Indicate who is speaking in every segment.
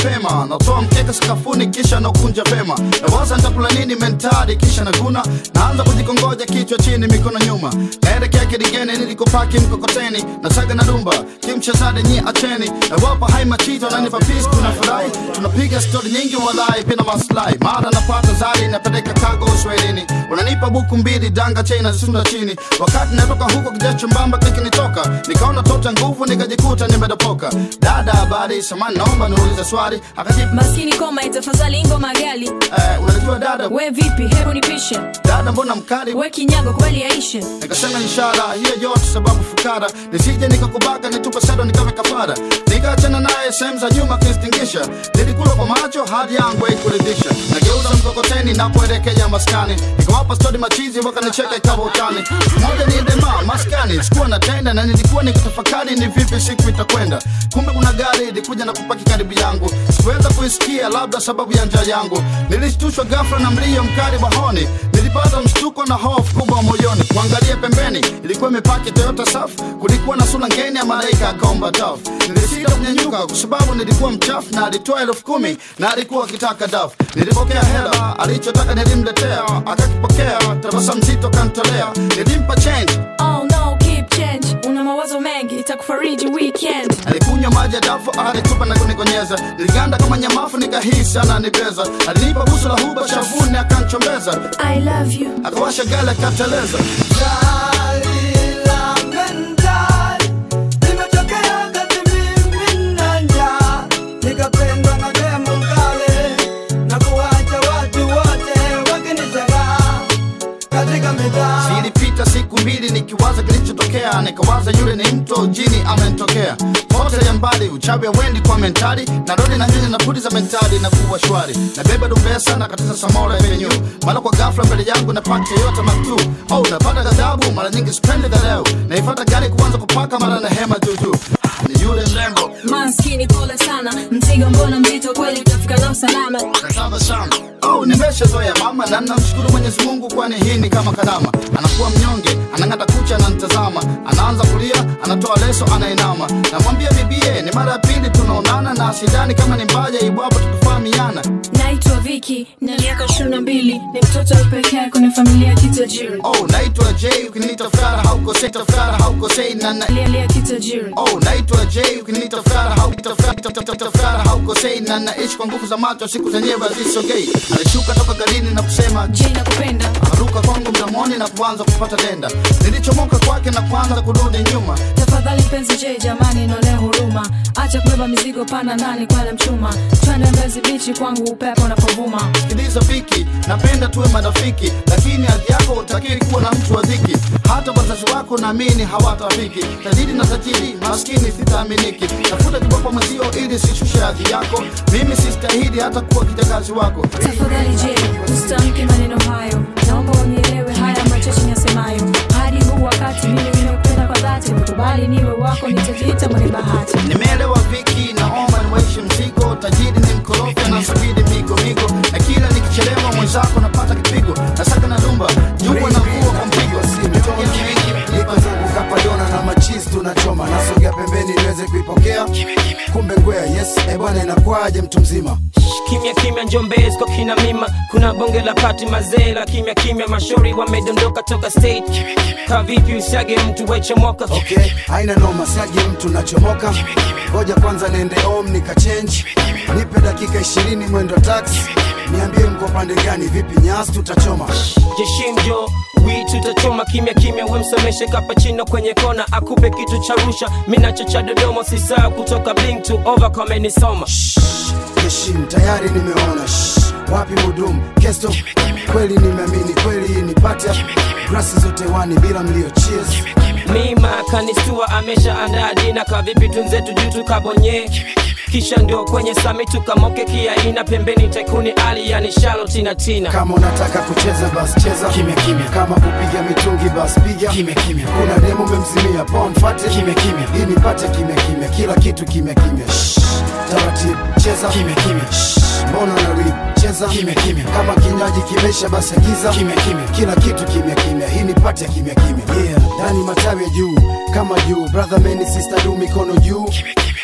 Speaker 1: mapema natoa mkeka sakafuni kisha naukunja vema nawaza nitakula nini mentari kisha naguna naanza kujikongoja kichwa chini mikono nyuma naelekea kidigeni nilikopaki mkokoteni nasaga na dumba kimchezade nyi acheni nawapa hai machito nanipa pis tunafurahi tunapiga stori nyingi walai pina maslahi mara napata zari napeleka kago uswahilini unanipa buku mbili danga chena zisunda chini wakati natoka huko kijacho mbamba kikinitoka nikaona tota nguvu nikajikuta nimedopoka dada habari samani naomba niulize swali akajibu
Speaker 2: maskini koma itafadhali ngoma gali
Speaker 1: eh, unajua dada
Speaker 2: we vipi hebu nipishe
Speaker 1: dada mbona mkali
Speaker 2: we kinyago kweli yaishe
Speaker 1: nikasema inshallah hiyo yote sababu fukara nisije nikakubaka nitupe sado nikawe kafara nikaachana naye sehemu za nyuma kunistingisha nilikula kwa macho hadi yangu haikuridhisha nageuza mkokoteni napoelekea maskani nikawapa stori machizi wakanicheka ikawa utani moja ni dema maskani sikuwa natenda na nilikuwa nikitafakari ni vipi siku itakwenda kumbe kuna gari ilikuja na kupaki karibu yangu sikuweza kuisikia labda sababu ya njaa yangu nilishtushwa ghafla na mlio mkali wa honi nilipata mshtuko na hofu kubwa moyoni kuangalia pembeni ilikuwa imepaki toyota saf kulikuwa na sura ngeni ya malaika akaomba taf nilisita kunyanyuka kwa sababu nilikuwa mchafu na alitoa elfu kumi na alikuwa akitaka daf nilipokea hela alichotaka nilimletea akakipokea tabasamu zito kantolea nilimpa change
Speaker 2: oh no keep change una mawazo mengi itakufariji weekend
Speaker 1: alikunywa maji ya dafu alitupa na kunikonyeza niliganda kama nyamafu nikahisi ananibeza alinipa busu la huba shavuni akanchombeza
Speaker 2: i love you
Speaker 1: akawasha gala akateleza
Speaker 3: nikapendwa na demo mkale na kuwacha watu wote wakinitega katika mitaa
Speaker 1: zilipita siku mbili nikiwaza kilichotokea nikawaza yule ni mto jini amenitokea pote ya mbali uchawi wendi kwa mentali na rodi na nyanya na pudi za mentali na kuwa shwari nabeba dumbesa na katiza samora venyu mara kwa ghafla mbele yangu na paki yote maktu oh napata ghadhabu mara nyingi sipendi dhaleo naifata gari kuanza kupaka mara na hema juju ni yule mrembo
Speaker 2: maskini pole sana mzigo mbona mzito kweli utafika nao salama
Speaker 1: Tabasamu. Oh, nimeshazoea mama na namshukuru Mwenyezi Mungu kwani hii ni kama karama. Anakuwa mnyonge, anang'ata kucha, ananitazama, anaanza kulia, anatoa leso, anainama. Namwambia bibie, ni mara ya pili tunaonana na sidhani kama ni mbaya iwapo tukifahamiana.
Speaker 2: naitwa viki na miaka ishirini na mbili ni mtoto wa pekee kwenye familia ya kitajiri
Speaker 1: Oh, naitwa Jay, ukiniita fara haukosei, tafara haukosei na na
Speaker 2: familia ya kitajiri
Speaker 1: Oh, naitwa Jay, ukiniita fara hautafara haukosei na naishi kwa nguvu za macho, siku zenyewe hazisogei. Alishuka toka garini na kusema
Speaker 2: je nakupenda
Speaker 1: akaruka kwangu mdomoni na kuanza kupata denda nilichomoka kwake na kuanza kurudi nyuma
Speaker 2: tafadhali mpenzi je jamani none huruma acha kubeba mizigo pana ndani kwale mchuma twende mbezi bichi kwangu upepo unapovuma
Speaker 1: sikiliza viki napenda tuwe marafiki lakini hadhi yako utakiri kuwa na mtu wa dhiki hata wazazi wako naamini hawatafiki tajiri na tajiri maskini sitaaminiki tafuta kiboko mwezio ili sishushe hadhi yako mimi sistahili hata kuwa kijakazi wako
Speaker 2: tafadhali je usitamke maneno hayo naomba unielewe haya machache nyasemayo hadi huu wakati mimi nimekupenda kwa dhati nikubali niwe wako nitajiita mwenye bahati
Speaker 1: nimeelewa viki naomba niwaishi mzigo tajiri ni mkorofi anasubiri migo migo na kila nikichelewa mwenzako napata kipigo nasaka na dumba jua na kuwa kwa mpigo
Speaker 3: niko zangu kapadona na machizi tunachoma nasogea pembeni niweze kuipokea kumbe ngwea yes e bwana inakwaje mtu mzima
Speaker 4: kimya kimya njombezi kwa kina mima kuna bonge la pati mazee la kimya kimya mashauri wamedondoka toka stage ka vipi usiage mtu wechomoka
Speaker 3: okay haina noma siagi mtu nachomoka ngoja kwanza niende om nikachange nipe dakika ishirini mwendo taxi niambie mko pande gani vipi nyasi tutachoma
Speaker 4: jeshimjo wi tutachoma kimya kimya wemsomeshe kapachino kwenye kona akupe kitu cha rusha minacho cha dodoma sisaa kutoka bling to over kamenisoma
Speaker 3: heshim tayari nimeona Shh, wapi mudumu kesto kweli nimeamini kweli hii ni pata grasi zote wani bila mlio cheers
Speaker 4: mima kanistua amesha andaa dina kavipi tunzetu juu tukabonye kisha ndio kwenye sami tukamoke kiaina pembeni tekuni ali yani shalotina tina
Speaker 3: kama unataka kucheza bas cheza kimya kimya kama kupiga mitungi bas piga kimya kimya kuna demo umemzimia pon fate kimya kimya hii nipate kimya kimya kila kitu kimya kimya Shh, taratibu cheza kimya kimya Shh, mbona na rip cheza kimya kimya kama kinywaji kimesha basi agiza kimya kimya kila kitu kimya kimya hii nipate kimya kimya yeah ndani matawi ya juu kama juu brother man sister du mikono juu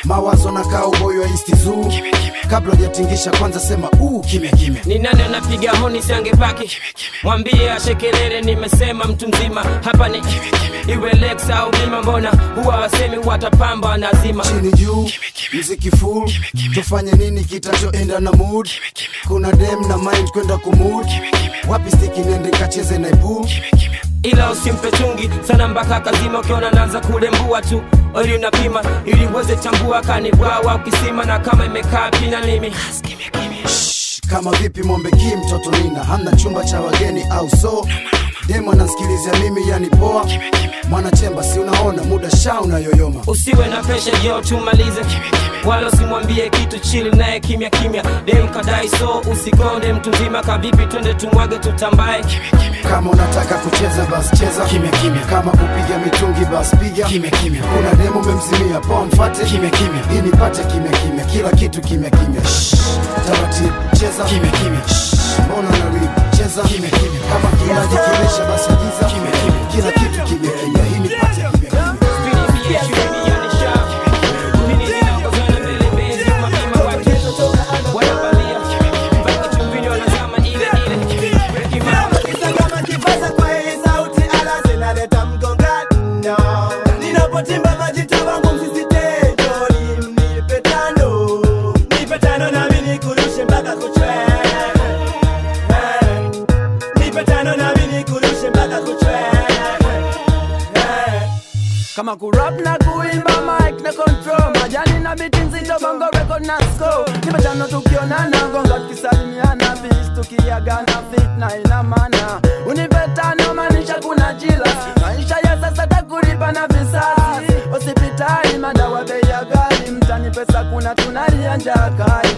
Speaker 3: mawazo na kaa uboyo wa isti zoo kabla hujatingisha kwanza sema uu kimya kimya
Speaker 4: ni nani anapiga honi siangepaki mwambie ashekelele nimesema mtu mzima hapa ni iwe lex au bima mbona huwa wasemi watapamba nazima
Speaker 3: chini juu mziki full tufanye nini kitachoenda na mood kuna dem na mind kwenda kumud wapi stiki nende kacheze na ipool
Speaker 4: ila usimpe chungi sana mpaka kazima ukiona naanza kulembua tu ili unapima ili uweze tambua kanibwawa ukisima na kama imekaa pina limi
Speaker 3: Shh, kama vipi mombe ki mtoto nina hamna chumba cha wageni au so demo anansikilizia mimi yani poa mwanachemba si unaona muda sha unayoyoma
Speaker 4: usiwe na pesha jo tumalize wala usimwambie kitu chili naye kimya kimya dem kadai so usikonde mtu mzima kavipi twende tumwage tutambae
Speaker 3: kama unataka kucheza bas cheza kimya kimya kama kupiga mitungi bas piga kimya kimya kuna demo umemzimia poa mfate kimya kimya ili nipate kimya kimya kila kitu kimya kimya Shh, taratibu cheza kimya kimya Shh, mbona na rip cheza kimya kimya kama kilaji kimesha basi agiza kimya kimya kila kitu kimya kimya hii nipate kimya kimya
Speaker 5: Kisa kama kipaza kwa hii sauti ala zinaleta mgongano Ninapotimba majita wangu msisitejo Nipe tano Nipe tano nami nikurushe mpaka kuchwe Eh. Nipe tano nami nikurushe mpaka kuchwe Eh.
Speaker 6: kama kurap na kuimba mic na control majani na biti nzito bongo record na score nimetano tukionana gonga tukisalimiana bis tukiagana fitna ina maana unipetano maanisha kuna jila maisha ya sasa takulipa na visasi hospitali madawa bei ya ghali mtani pesa kuna tunalia njaa kali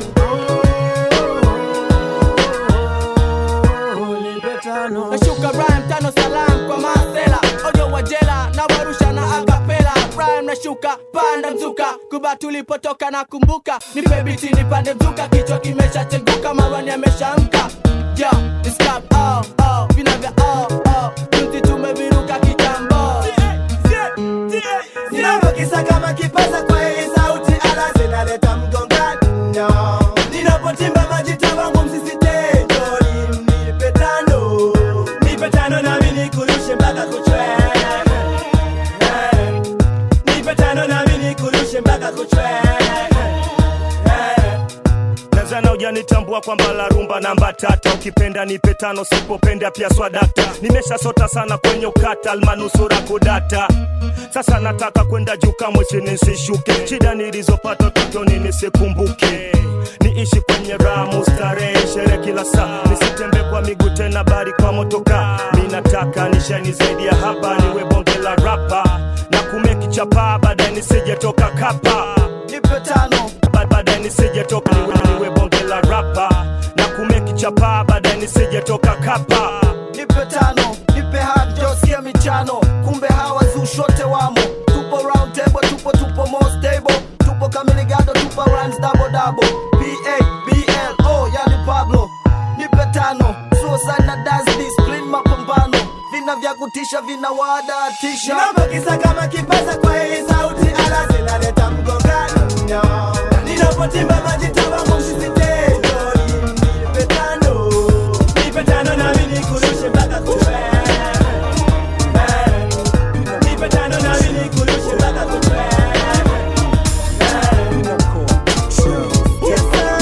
Speaker 6: Unipetano.
Speaker 5: Nashuka rhyme tano salam kwa masela Ojo wa jela na warusha na akapela Rhyme nashuka panda mzuka Kuba tulipotoka na kumbuka Nipe biti nipande mzuka Kichwa kimeshacheguka marwani ameshaamka Yo, it's club, oh, oh Vina vya oh, oh Tunti tumeviruka kitambo Ninapokisa kama kipaza kwa hii sauti ala zinaleta mgongano Ninapotimba majita wangu msisitejo Nipe tano Nipe tano nami nikurushe mpaka kuchwe Eh. Nipe tano nami nikurushe mpaka kuchwe Eh.
Speaker 7: nazana ujanitambua kwamba la rumba namba tata ukipenda nipe tano sipopenda pia swadakta nimeshasota sana kwenye ukata almanusura kudata sasa nataka kwenda juu kamwe chini nsishuke shida nilizopata utotoni nisikumbuke niishi kwenye ramu starehe shere kila saa nisitembe kwa miguu tena bari kwa motoka mi nataka nishani zaidi ya hapa niwe bonge la rapa na kumeki chapaa baadaye nisijetoka kapa
Speaker 6: nipe tano
Speaker 7: Ba- baadaye nisijetoka niwe, niwe bonge la rapa na kumeki chapaa baadaye nisijetoka kapa
Speaker 6: nipe tano nipe hak josikia michano kumbe hawa zushote wamo tupo round table tupo tupo more stable tupo kamiligado tupo rhymes double double pa blo yani pablo nipe tano suicide na dance discipline mapambano vina vya kutisha vina wadatisha
Speaker 5: Ninapokisa kama kipaza kwa hii sauti ala zinaleta mgongano Ninapotimba majita wangu msisitejo Nipe tano Nipe tano nami nikurushe mpaka kuchwe Eh. Nipe tano nami nikurushe mpaka kuchwe Eh. Yes, sir.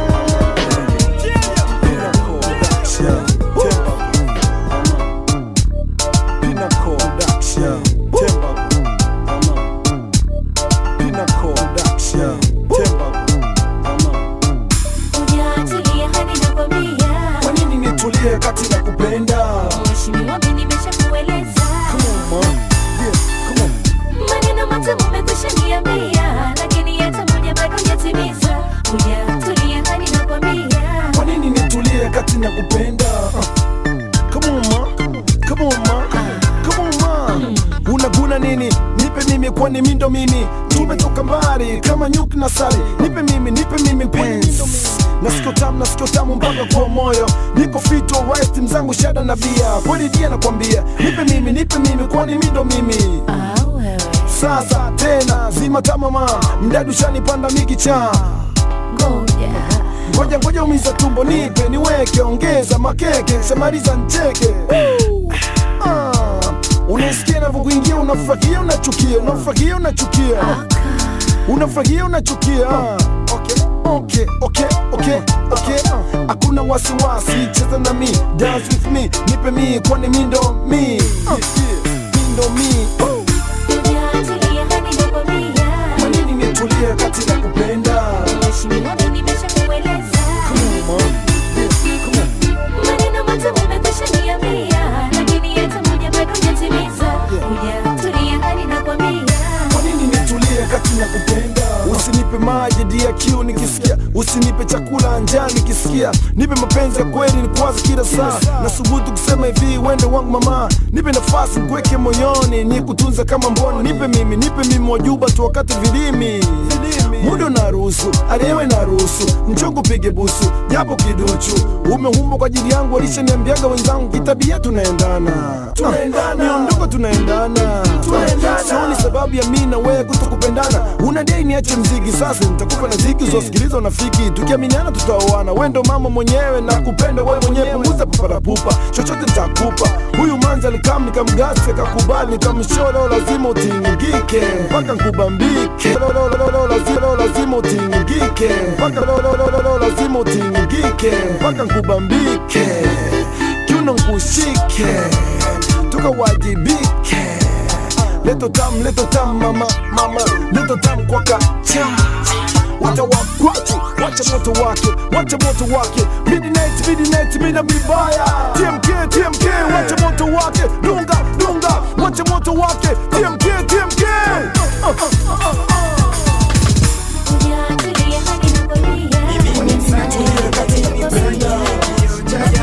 Speaker 2: Hujatulia hadi nakwambia.
Speaker 3: kwa nini nitulie kati na kupenda
Speaker 2: Mheshimiwa, mimi nimeshakueleza.
Speaker 3: Yeah, come on.
Speaker 2: Maneno matamu umekwisha niambia, lakini hata moja bado hujatimiza. Hujatulia hadi nakwambia.
Speaker 3: kwa nini nitulie kati na kupenda Uh, come on, ma. Come on, ma. Come on, ma. unaguna nini nipe mimi kwani mindo mimi tumetoka mbali kama nyuki na sali nipe mimi nipe mimi penzi nasikio tamu nasikio tamu mpaka kwa moyo niko fito right mzangu shada na bia kweli dia nakwambia nipe mimi nipe mimi kwani mindo mimi
Speaker 2: Ah, wewe.
Speaker 6: sasa tena zima tamama mdadu shanipanda mikicha
Speaker 2: ngoja
Speaker 6: ngoja ngoja umiza tumbo nipe niweke ongeza makeke semaliza ncheke Ah, unaisikia navyokuingia unafurahia unachukia unafurahia unachukia unafurahia unachukia okay, okay, okay, okay, okay. hakuna wasiwasi cheza na mi dance with me nipe mi kwani mi ndo mi Ah, mi ndo mi Oh,
Speaker 2: Tulia hadi nakwambia
Speaker 6: kwa nini nitulie kati na kupenda
Speaker 2: Mheshimiwa wangu nimeshakueleza
Speaker 6: Come on, come on.
Speaker 2: maneno matamu umekwisha niambia lakini hata moja bado hujatimiza Kuja tulia hadi nakwambia
Speaker 6: kwa nini nitulie kati na kupenda usinipe maji dia kiu nikisikia usinipe chakula njaa nikisikia nipe mapenzi ya kweli nikuwaza kila saa na subutu kusema hivi wende wangu mama nipe nafasi nikuweke moyoni nikutunza kama mbona nipe mimi nipe mimi wajuba tu wakati vilimi muda unaruhusu aliyewe naruhusu mchongo pige busu japo kiduchu umehumba kwa ajili yangu walishaniambiaga wenzangu kitabia tunaendana Ah, miondoko tunaendana sioni sababu ya mi na wewe kutokupendana una dei niache mziki sasa nitakupa na ziki uzosikiliza unafiki tukiaminiana tutaoana we ndo mama mwenyewe na kupenda wewe mwenyewe punguza paparapupa chochote nitakupa huyu manza alikam nikamgasi akakubali nikamshoa leo lazima utingike mpaka nkubambike Leo, leo, leo, leo, lazima- leo lazima utingike mpaka leo, leo, leo, leo, lazima utingike mpaka nkubambike kiuno nkushike tukawajibike leto tam leto tam mama mama leto tam kwa kacha wacha wakwatu wacha moto wake wacha moto wake midnight midnight mina mibaya tmk tmk wacha moto wake dunga dunga wacha moto wake tmk tmk uh, uh, uh, uh.
Speaker 2: Kuja tulia hadi nakwambia Tulia hadi nakwambia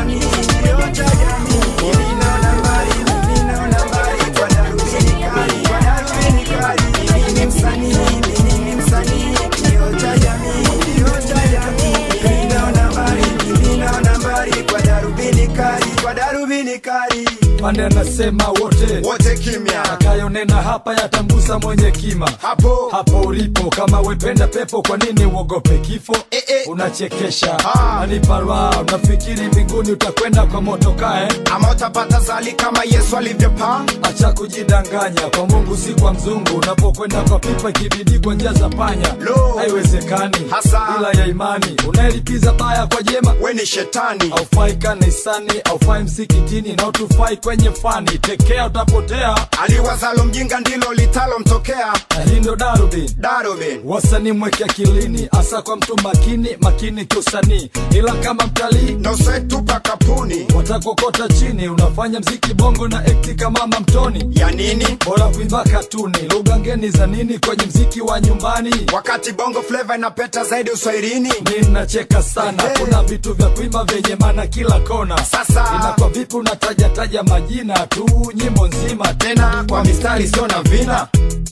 Speaker 8: pande anasema wote
Speaker 1: wote kimya
Speaker 8: akayonena hapa yatamgusa mwenye kima
Speaker 1: hapo
Speaker 8: hapo ulipo kama wependa pepo kwa nini uogope kifo
Speaker 1: Eh, eh.
Speaker 8: unachekesha
Speaker 1: Ah.
Speaker 8: aniparwa unafikiri mbinguni utakwenda kwa motokae
Speaker 1: ama utapata zali kama yesu alivyopaa
Speaker 8: acha kujidanganya kwa mungu si kwa mzungu unapokwenda kwa pipa ikibidi kwa njia za panya
Speaker 1: Lo.
Speaker 8: haiwezekani
Speaker 1: Hasa.
Speaker 8: ila ya imani unaelipiza baya kwa jema
Speaker 1: we ni shetani
Speaker 8: aufai kanisani aufai msikitini na utufai kwenye fani tekea utapotea
Speaker 1: aliwazalo mjinga ndilo litalomtokea
Speaker 8: na hii ndo darubini
Speaker 1: darubin
Speaker 8: wasanii mweke akilini hasa kwa mtu makini makini kiusanii ila kama mtalii
Speaker 1: nosetupa kapuni
Speaker 8: watakokota chini unafanya mziki bongo na ekti kama mamtoni
Speaker 1: ya nini
Speaker 8: bora kuimba katuni lugha ngeni za nini kwenye mziki wa nyumbani
Speaker 1: wakati bongo fleva inapeta zaidi uswahilini
Speaker 8: ninacheka sana
Speaker 1: Hey.
Speaker 8: kuna vitu vya kuimba vyenye mana kila kona
Speaker 1: Sasa.
Speaker 8: inakuwa vipi unatajataja majina tu nyimbo nzima
Speaker 1: tena kwa mistari sio na vina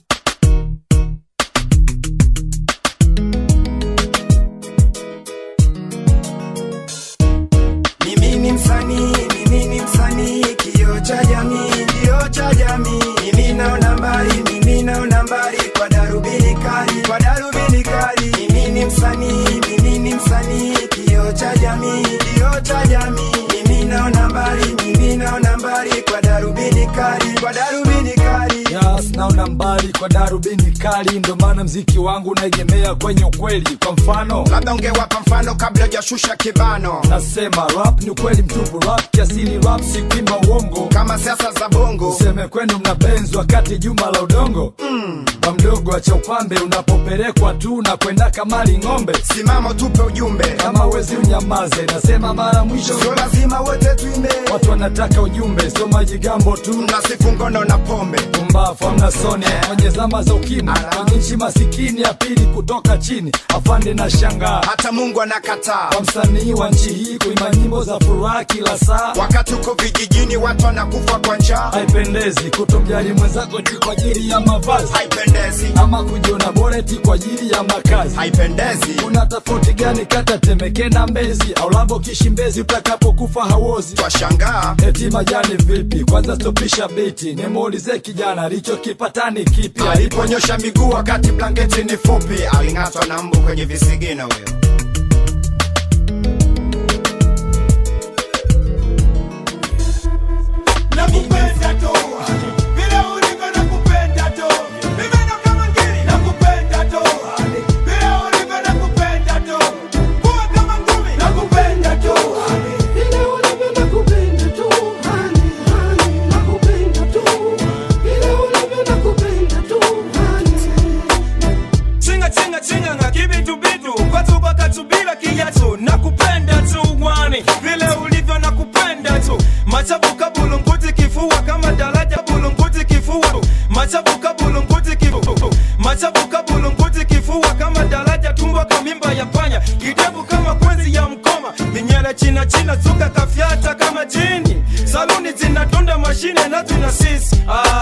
Speaker 9: Mimi ni msanii, mimi ni msanii, kioo cha jamii, kioo cha jamii. Mimi naona mbali, mimi naona mbali kwa darubini kali, kwa darubini kali. Mimi ni msanii, mimi ni msanii, kioo cha jamii, kioo cha jamii. Mimi naona mbali, mimi naona mbali kwa darubini kali, kwa darubini kali.
Speaker 8: Yes, naona mbali kwa darubini kali, ndo maana mziki wangu unaegemea kwenye ukweli. Kwa mfano
Speaker 1: labda ungewapa mfano kabla hujashusha kibano
Speaker 8: nasema rap ni ukweli mtupu, rap kiasili, rap si kuimba uongo.
Speaker 1: kama siasa za bongo
Speaker 8: Useme kwenu mnabenzi wakati juma la udongo mm. Kwa mdogo acha upambe, unapopelekwa tu na kwenda kamali ng'ombe.
Speaker 1: simama tupe ujumbe
Speaker 8: Kama wezi unyamaze, nasema mara mwisho,
Speaker 1: sio lazima wote tuimbe
Speaker 8: watu wanataka ujumbe, sio majigambo tu.
Speaker 1: mnasifu ngono na pombe
Speaker 8: pumbafu amna soni kwenye zama za ukimwi kwenye nchi masikini ya pili kutoka chini afande na shangaa
Speaker 1: hata mungu anakataa
Speaker 8: kwa msanii wa nchi hii kuimba nyimbo za furaha kila saa
Speaker 1: wakati uko vijijini watu wanakufa kwa njaa
Speaker 8: haipendezi kutomjali mwenzako ti kwa ajili ya mavazi
Speaker 1: haipendezi
Speaker 8: ama kujiona bora ti kwa ajili ya makazi
Speaker 1: haipendezi
Speaker 8: kuna tofauti gani kati ya temeke na mbezi au lambo kishimbezi utakapokufa hawozi
Speaker 1: twashangaa
Speaker 8: eti majani vipi kwanza stopisha biti nimuulize kijana alichokipata ni kipi
Speaker 9: aliponyosha miguu wakati blanketi ni fupi aling'atwa na mbu kwenye visigino huyo
Speaker 10: nakupenda tu vile ulivyo nakupenda tu mimi ndo kama ngiri nakupenda tu vile ulivyo nakupenda tu kuwa kama ngumi nakupenda tu vile ulivyo nakupenda tu hani hani nakupenda tu vile ulivyo nakupenda tu hani
Speaker 11: chinga chinga chinga nga kibitu bitu kwatu kwakatubila kiyatu nakupenda tu wani vile ulivyo nakupenda tu machafuka bulunguti kifua kama daraja bulunguti kifua machafuka bulunguti kifua machafuka bulunguti kifua kama daraja tumbo kamimba ya panya kidevu kama kwenzi ya mkoma minyele china china zuka kafyata kama jini saluni zinatunda mashine na tuna sisi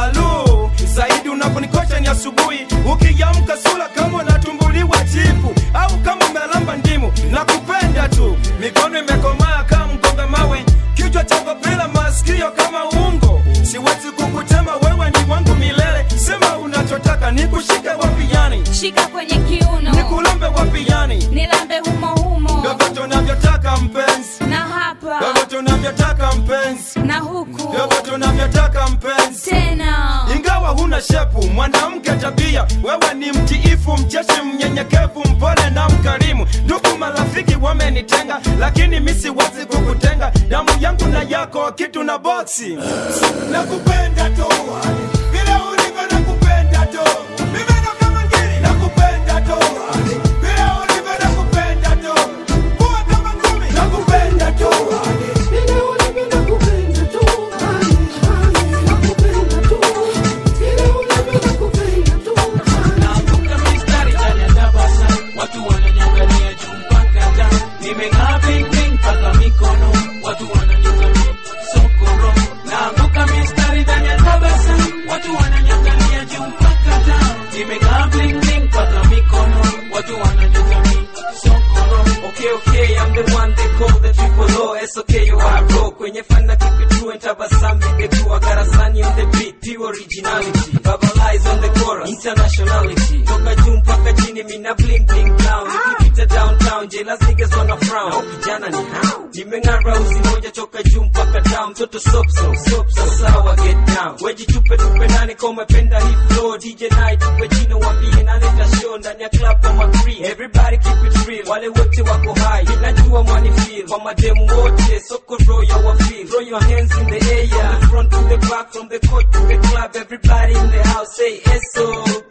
Speaker 11: alu zaidi unaponikosha ni asubuhi ukiamka sula kama unatumbuliwa jipu au kama umelamba ndimu nakupenda tu mikono imekomaa kama mgonga mawe kichwa chako bila masikio kama ungo siwezi kukutema wewe ni wangu milele sema unachotaka nikushike wapi yani
Speaker 2: shika kwenye kiuno
Speaker 11: nikulombe wapi yani
Speaker 2: nilambe humo humo
Speaker 11: vyovyote unavyotaka mpenzi
Speaker 2: na hapa
Speaker 11: vyovyote unavyotaka mpenzi
Speaker 2: na huku
Speaker 11: vyovyote unavyotaka mpenzi
Speaker 2: tena
Speaker 11: ingawa huna shepu mwanamke tabia wewe ni mtiifu mcheshi mnyenyekevu mpole na mkarimu ndugu marafiki wamenitenga lakini mi siwezi kukutenga damu yangu na yako kitu na boksi
Speaker 10: nakupenda tu vile ulivyo nakupenda tu mimi ndo kama ngiri nakupenda tu vile ulivyo nakupenda tu kuwa kama ngumi nakupenda tu vile ulivyo nakupenda tu hani hani nakupenda tu vile ulivyo nakupenda tu
Speaker 12: naanguka mistari ndani ya tabasa watu wananiangalia juu mpaka da nimeng'aa bling bling mpaka mikono watu wananiangalia sokoro naanguka mistari ndani ya tabasa watu wananiangalia juu mpaka da nimeng'aa bling bling mpaka mikono watu wananiangalia sokoro okay okay I'm the one they call the triple O it's okay you are raw kwenye fana keep it true and tabasamu ingekuwa garasani on the beat pure originality verbalize on the chorus internationality toka juu mpaka chini mina bling bling down nikipita downtown jealous niggas wanna frown au kijana ni how nimeng'ara uzi moja toka juu mpaka down mtoto sop so sop so sawa get down weji tupe tupe nani kama umependa hii flow DJ night tupe jina wambie nani tashow ndani ya club kama free everybody keep it real wale wote wako high inajua mwani feel kwa mademu wote soko roho ya wa feel throw your hands in the air from the front to the back from the court to the club everybody in the house say eso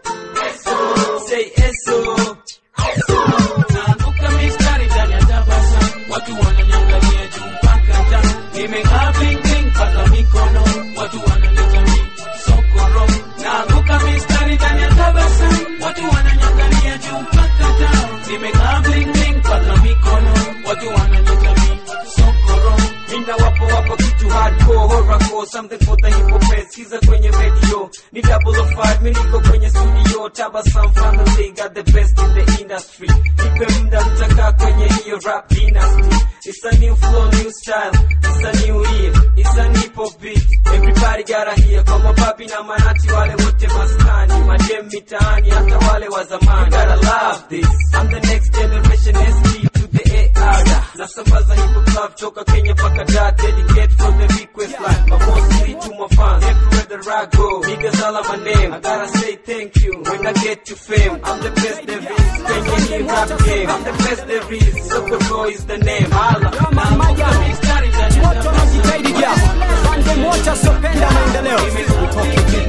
Speaker 12: eso say eso eso naanguka mistari ndani ya tabasa watu wananiangalia juu mpaka da nimeng'aa bling bling mpaka mikono watu wananiangalia sokoro naanguka mistari ndani ya tabasa watu wananiangalia juu mpaka da nimeng'aa bling bling mpaka mikono watu wananiangalia sokoro mina wapo wapo kitu hardcore horrorcore something for the hip hop heads sikiza kwenye radio ni double of five mi niko kwenye studio tabasam family got the best in the industry nipe muda mtakaa kwenye hiyo rap dynasty it's a new flow new style it's a new year it's a hip hop beat everybody gotta hear kwa mababi na manati wale wote maskani madem mitaani hata wale wa zamani you gotta love this I'm the next generation SP to the AR nasambaza hip hop love toka Kenya paka da dedicate for the request line but mostly to my fans everywhere that I go niggas all on my name I gotta say thank you when I get to fame I'm the best there is Kenya hip hop game I'm the best there is Soko Boy is the name Hala naanguka mistari ndani ya
Speaker 4: Moto unajitahidi ja pande moja sopenda maendeleo utoke vipi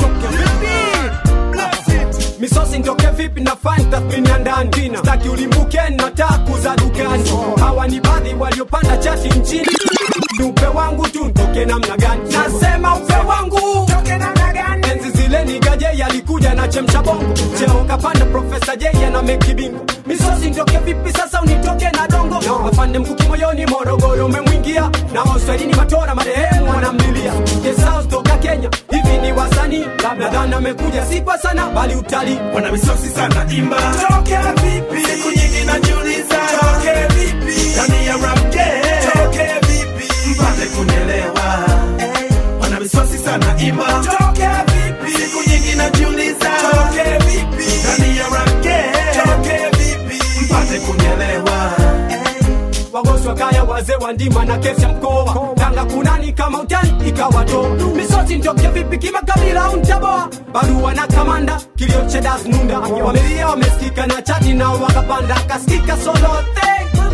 Speaker 4: misosi misosi ntoke vipi na fani tathmini ya ndani staki ulimbuke na taku za dukani hawa ni baadhi waliopanda chati nchini ni upe wangu tu ntoke namna gani nasema upe wangu enzi zile ni gaje yalikuja na chemsha bongo cheo kapanda profesa jeya na mekibingo misosi ntoke vipi sasa unitoke na dongo afande mkuki moyoni morogoro umemwingia na waswahilini matora marehemu wanamlilia Gesaus toka kenya hivi ni wasanii labda dhana amekuja si kwa sana bali utalii
Speaker 10: wana misosi sana imba toke vipi siku nyingi najiuliza toke vipi ndani ya rap game toke vipi mpate kunielewa wana misosi sana imba toke vipi
Speaker 4: wazee wa ndima na kesi ya mkoa tanga kunani kama utani ikawato misosi ntoke vipi kimakabila au ntaboa barua na kamanda kilio chedas nunda wamelia wamesikika na chati nao wakapanda kasikika solote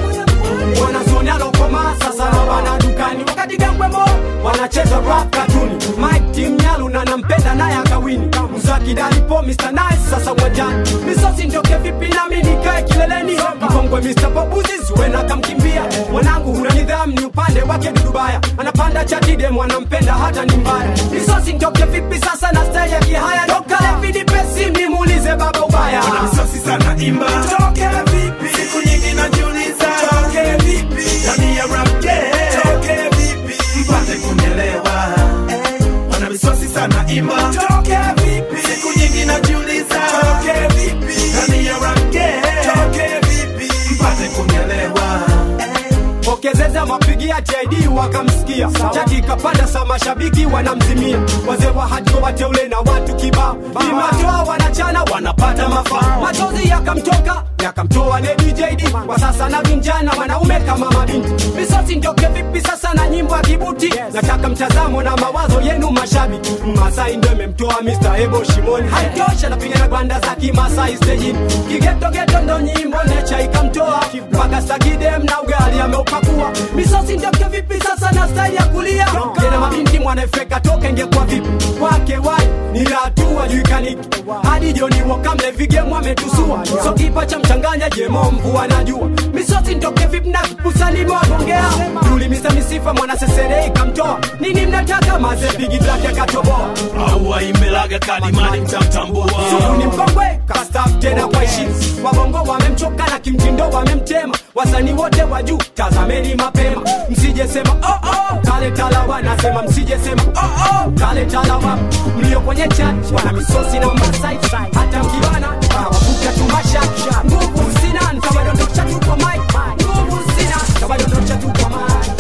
Speaker 4: wanazoni alokoma sasa na wana dukani wakati gambwemo wanacheza rap katuni mike tim nyalu na nampenda naye akawini mzakidalipo mr nice sasa uwanjani misosi ndoke vipi nami nikae kileleni mkongwe mr bobuzi zuena kamkimbia mwanangu huna nidhamu ni upande wake dudubaya anapanda chatidem wanampenda hata ni mbaya misosi ndoke vipi sasa na style ya kihaya dokale vidipesi nimuulize baba ubaya
Speaker 11: Wanamsosi sana imba toke vipi siku nyingi najiuliza toke vipi ndani ya rap game toke vipi mpate kunielewa wanamisosi sana imba toke vipi siku nyingi najiuliza toke vipi ndani ya rap game toke vipi mpate kunielewa
Speaker 4: pokezeza mapigia JD wakamsikia chati kapanda sa mashabiki wanamzimia wazee wa hajo wateule na watu kibao imatoa wanachana wanapata mafaa machozi yakamtoka yakamtoa Lady JD kwa sasa na vinjana wanaume kama mabinti misosi ndoke vipi sasa na nyimbo ya kibuti nataka mtazamo na mawazo yenu mashabiki Masai ndo imemtoa Mr. Ebo Shimoni haitosha napiga na gwanda za kimasai stejini kigetogeto ndo nyimbo necha ikamtoa mpaka sakidem na ugali ameupakua misosi ndoke vipi sasa na style ya kulia tena mabinti mwanafeka toka ingekuwa vipi kwake wai ni hatua juikaniki hadi joni wakamle vigemu ametusua so kipa cha mchanganya jemo mvua najua misosi ndoke vipi na kusani mwagongea tulimisa misifa mwana seserei kamtoa nini mnataka maze bigi black akatoboa
Speaker 11: au waimbelaga kalimani mtamtambua
Speaker 4: suku ni mkongwe kastaf tena kwa heshima wabongo wamemchoka na kimtindo wamemtema wasanii wote wa juu tazameni mapema msijesema oh, oh, kale talawa nasema msijesema oh, oh, kale talawa mlio kwenye chat wana misosi na masai hata mkibana kawavuka tumasha nguvu sina nkawadondosha tu kwa mic nguvu sina kawadondosha tu kwa mic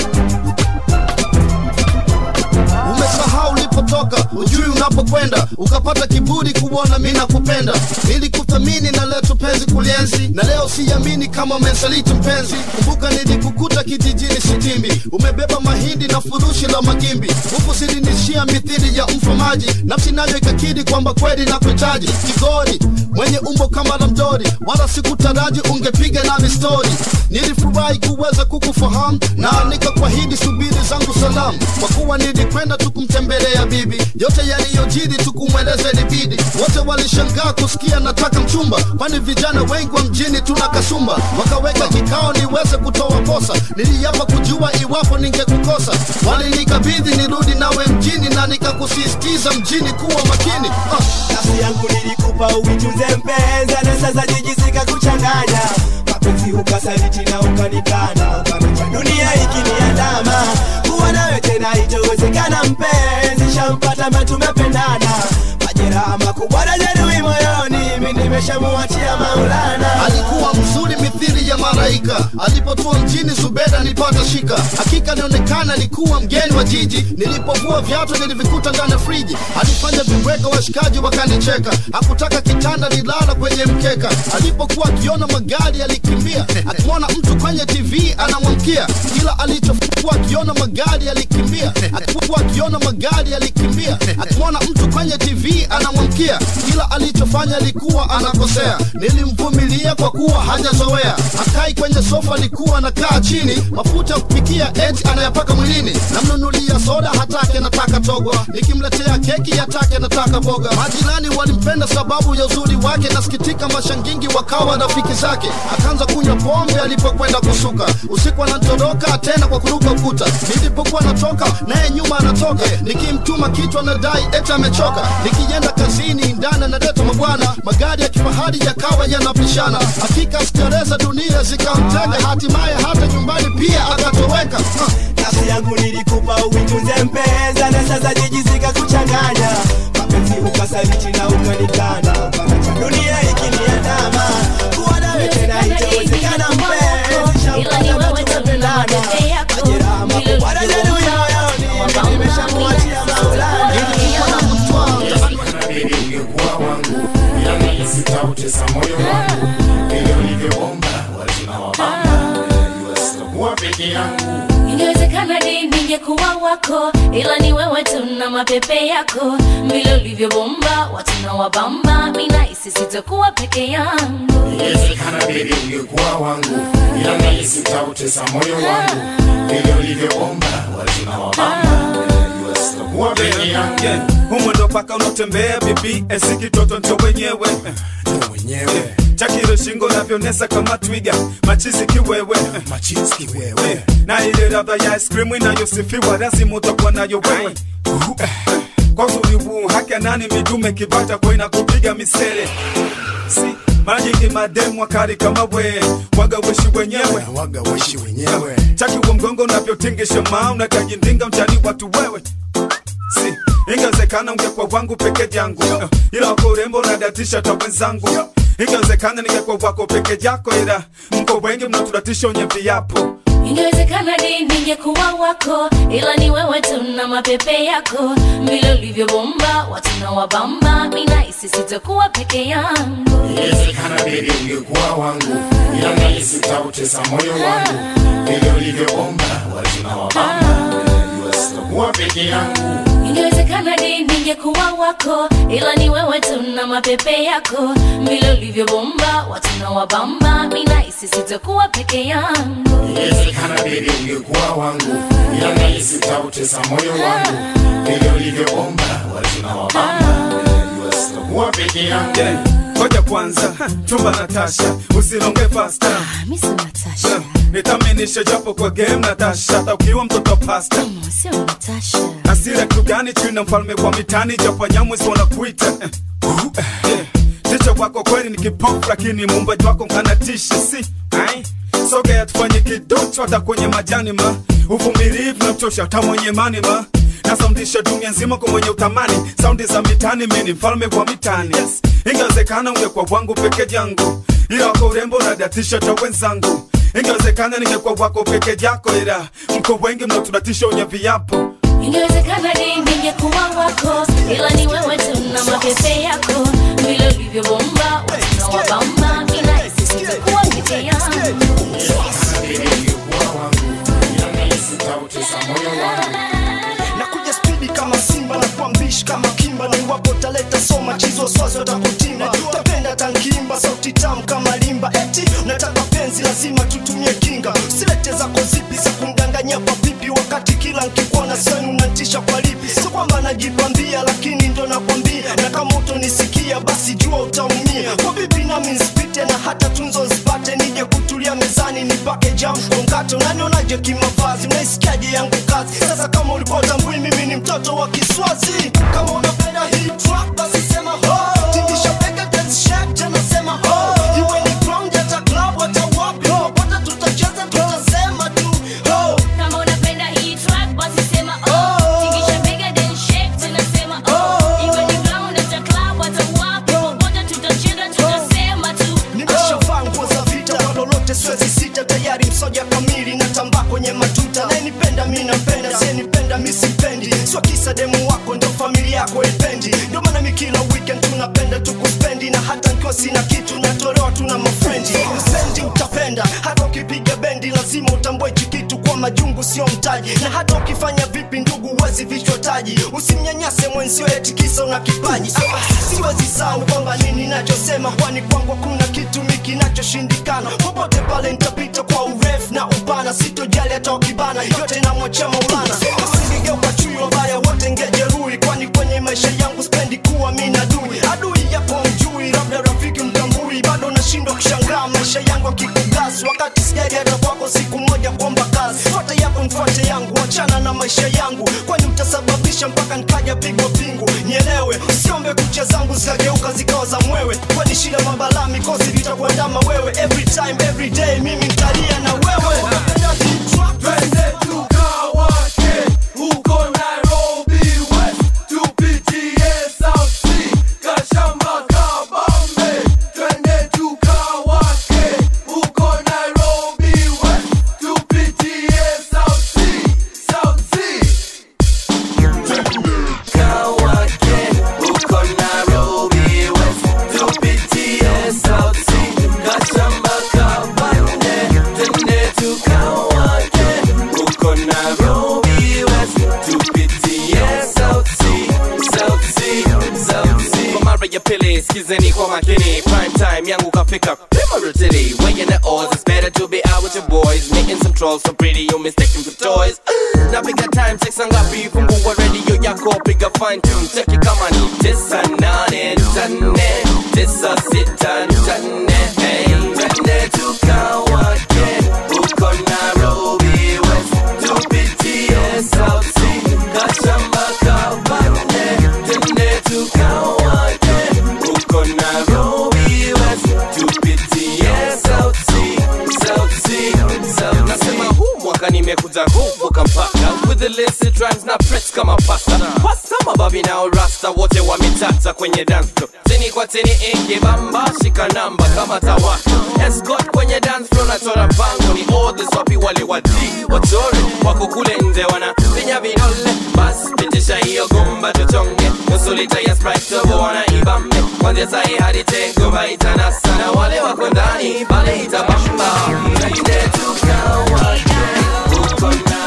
Speaker 1: umesahau ulipotoka ujui unapokwenda ukapata kiburi kuona mi nakupenda nilikuthamini na leo tupenzi kulienzi na leo siamini kama umesaliti mpenzi kumbuka nilikukuta kijijini sitimbi umebeba mahindi na furushi la magimbi huku silinishia mithili ya mfamaji nafsi nayo ikakidi kwamba kweli na kuhitaji kigori mwenye umbo kama la mdori wala sikutaraji ungepiga nami stori nilifurahi kuweza kukufahamu na nikakwahidi subiri zangu salamu kwa kuwa nilikwenda tukumtembelea bibi yote yaliyojiri tukumweleza ilibidi wote walishangaa kusikia nataka mchumba kwani vijana wengi wa mjini tuna kasumba wakaweka kikao niweze kutoa kosa niliapa kujua iwapo ningekukosa walinikabidhi nirudi nawe mjini na nikakusisitiza mjini kuwa makini ah.
Speaker 9: nafsi yangu nilikupa uitunze mpenza na sasa jijisika kuchanganya mapenzi ukasaliti na ukanikana ukanicha dunia ikiniandama kuwa nawe tena itowezekana mpenzi shampata ma tumependana majeraha makubwa na jeruhi moyoni mi nimeshamuachia maulana
Speaker 1: alikuwa mzuri mithili ya malaika alipotua mjini zubeda nilipata shika hakika nionekana nikuwa mgeni wa jiji nilipovua viatu nilivikuta ndani ya friji alifanya viweka washikaji wakanicheka hakutaka kitanda nilala kwenye mkeka alipokuwa akiona magari alikimbia akimwona mtu kwenye tv anamwamkia kila alichokuwa akiona magari alikimbia akikuwa akiona magari alikimbia akimwona mtu kwenye tv anamwamkia kila alichofanya alikuwa anakosea nilimvumilia kwa kuwa hajazoea akai kwenye sofa alikuwa anakaa chini mafuta ya kupikia eti anayapaka mwilini namnunulia soda hatake nataka togwa nikimletea keki yatake nataka boga majirani walimpenda sababu ya uzuri wake nasikitika mashangingi wakawa rafiki zake akaanza kunywa pombe alipokwenda kusuka usiku anatoroka tena kwa kuruka ukuta nilipokuwa natoka naye nyuma anatoka nikimtuma kichwa nadai eti amechoka nikienda kazini ndani analeta mabwana magari ya kifahari yakawa yanapishana hakika starehe za dunia zikamtega hatimaye hata nyumbani pia akatoweka uh.
Speaker 9: nafsi yangu nilikupa uitunze mpenza na sasa jijisika kuchanganya mapenzi ukasaliti na ukanikana ukaniacha dunia ikiniandama kuwa nawe tena itawezekana mpenzi shampata na tumependana majeraha makubwa na jeruhi moyoni mimi nimeshamuachia maulana
Speaker 13: inabidi ungekuwa wangu yani sitautesa moyo wangu vile ulivyoomba wajina wabamba najua sitakuwa peke yangu
Speaker 2: wako ila ni wewe tu na mapepe yako vile ulivyobomba watu na wabamba minahisi sitakuwa peke yangu
Speaker 13: Inawezekana baby ungekuwa wangu, ila nahisi utautesa moyo wangu. Vile ulivyoomba watu na wabamba, najua sitakuwa peke yangu.
Speaker 11: umwendo paka unatembea bibi esi kitoto njo wenyewe wenyewe chakiro shingo navyonesa kama twiga machizi kiwewe machizi kiwewe na ile radha ya ice cream inayosifiwa lazima utakuwa nayo wewe kwa uzuri huu haki ya nani midume kibata kwa inakupiga misele si mara nyingi mademu wakari kama we waga weshi wenyewe waga weshi wenyewe chaki wa mgongo unavyotingisha maa unakajindinga mchani watu wewe si ingewezekana ungekuwa wangu peke yangu ila wako urembo unadatisha ta wenzangu ingewezekana ningekuwa wako peke yako ila mko wengi mnaturatisha wenye viapo
Speaker 2: ingewezekana di ningekuwa wako ila ni wewe tu na mapepe yako vile ulivyobomba watu na wabamba minahisi sitakuwa peke yangu
Speaker 13: Inawezekana baby ungekuwa wangu, ila nahisi utautesa moyo wangu. Vile ulivyoomba watu na wabamba, najua sitakuwa peke yangu.
Speaker 2: ingewezekana di ningekuwa wako ila ni wewe tu na mapepe yako vile ulivyobomba watu na wabamba minahisi sitakuwa peke yangu
Speaker 13: Inawezekana baby ungekuwa wangu, ila nahisi utautesa moyo wangu. Vile ulivyoomba watu na wabamba, najua sitakuwa peke yangu.
Speaker 11: ngoja kwanza chumba natasha usilonge fasta
Speaker 2: misi natasha
Speaker 11: nitaminishe japo kwa game natasha hata ukiwa mtoto pasta
Speaker 2: sio natasha
Speaker 11: asira kitu gani chini na mfalme kwa mitani japo nyamwezi wanakuita Eh, uh, eh. ticha wako kweli ni kipofu lakini muumbaji wako nkanatisha si ai sogea tufanye kidocho hata kwenye majani ma uvumilivu na mchosha hata mwenye mani ma nasaundisha dunia nzima kwa mwenye utamani saundi za mitani mini mfalme wa mitani yes. ingewezekana ungekuwa wangu peke yangu ila wako urembo nadatisha ta wenzangu ingewezekana ningekuwa wako peke yako ila mko wengi mnaotunatisha wenye viapo
Speaker 2: ingewezekana di ningekuwa wako ila ni wewe tu na mapepe yako vile ulivyobomba watu na wabamba minahisi sitakuwa peke yangu
Speaker 14: nakuja spidi kama simba na kuwa mbishi kama kimba na iwapo taleta soma chizo swazi watakutimba tapenda tankimba sauti tamu kama limba eti unataka penzi lazima tutumie kinga usilete zako zipi za kumdanganyia kwa pipi wakati kila nkikuona sani unantisha kwa lipi sio kwamba najipambia lakini ndo nakwambia na kama utonisikia basi jua utaumia kwa bibi nami nsipite na hata tunzo zipate nije kutulia mezani nipake jam kongato nanionaje kimavazi mnaisikiaje yangu kazi sasa kama ulikuwa utambui mimi ni mtoto wa kiswazi kama unapenda hii track basi sema ho tingisha bega dance shake tena sema ho iwe ni ground hata club hata wapi popote tutacheza tutasema tu ho
Speaker 2: kama unapenda hii track basi sema oh tingisha bega then shake tena sema oh iwe ni ground hata club hata wapi popote tutacheza tutasema tu
Speaker 14: nimeshavaa nguo za vita kwa lolote siwezi sita tayari msoja kamili natambaa kwenye matuta nayenipenda mi nampenda siyenipenda mi simpendi sio kisa demu wako ndo familia yako ipendi ndio maana mi kila weekend tunapenda tukuspendi na hata nkiwa sina kitu natolewa tuna mafrendi usendi utapenda hata ukipiga bendi lazima utambue hichi kitu kwa majungu sio mtaji na hata ukifanya vipi ndugu huwezi vichwa taji usimnyanyase mwenzio eti kisa una kipaji Ah, siwezi sahau kwamba nini nachosema kwani kwangu kuna kitu mi kinachoshindikana popote pale nitapita kwa urefu na upana sitojali hata wakibana yote namwachia maulana usingegeuka chui wabaya wote ngejeruhi kwani kwenye maisha yangu spendi kuwa mi na adui adui yapo mjui labda rafiki mtambui bado nashindwa kushangaa maisha yangu akikugasi wakati sijali hata kwako siku moja kuomba kazi fuate yako mfuate yangu wachana na maisha yangu kwani utasababisha mpaka nikaja pigwa pingu nielewe usiombe kucha zangu zikageuka zikawa za mwewe kwani shida mabala mikosi vitakuandama wewe every time every day mimi ntalia na wewe
Speaker 10: Twende tukawake huko Nairobi West, tupitie South Sea, Kashamba, Kabambe. Twende tukawake huko Nairobi West, tupitie South Sea, South Sea.
Speaker 12: Kawake huko Nairobi West, tupitie South Sea, Kashamba, Kabambe.
Speaker 15: mara ya pili skizeni kwa makini prime time yangu kafika Primarily, weighing the odds It's better to be out with your boys Making some trolls so pretty you mistake them for toys Napiga time check sangapi Fungua radio yako piga fine tune Cheki kama ni tisa nane nane Tisa sita nane hey, Twende tukawake Uko Nairobi West Tupitie South Sea Kashamba kabane Twende tukawake Uko Nairobi West Tupitie South Sea South Sea South Nasema huu mwaka nimekuja kuvuka mpaka With the illicit rhymes na press kama pasta Pasta mababi na rasta wote wametata kwenye dance floor Chini kwa chini ingi bamba shika namba kama tawaka Escort kwenye dance floor nachora bango ni all the swapi wale wadi Wachore wako kule nje wana pinya vidole Bas pitisha hiyo gumba tuchonge Nusu lita ya sprite tobo wana ibambe Kwanzia sahi hadi tengo baita na sana Wale wako ndani pale itabamba Twende tukawake uko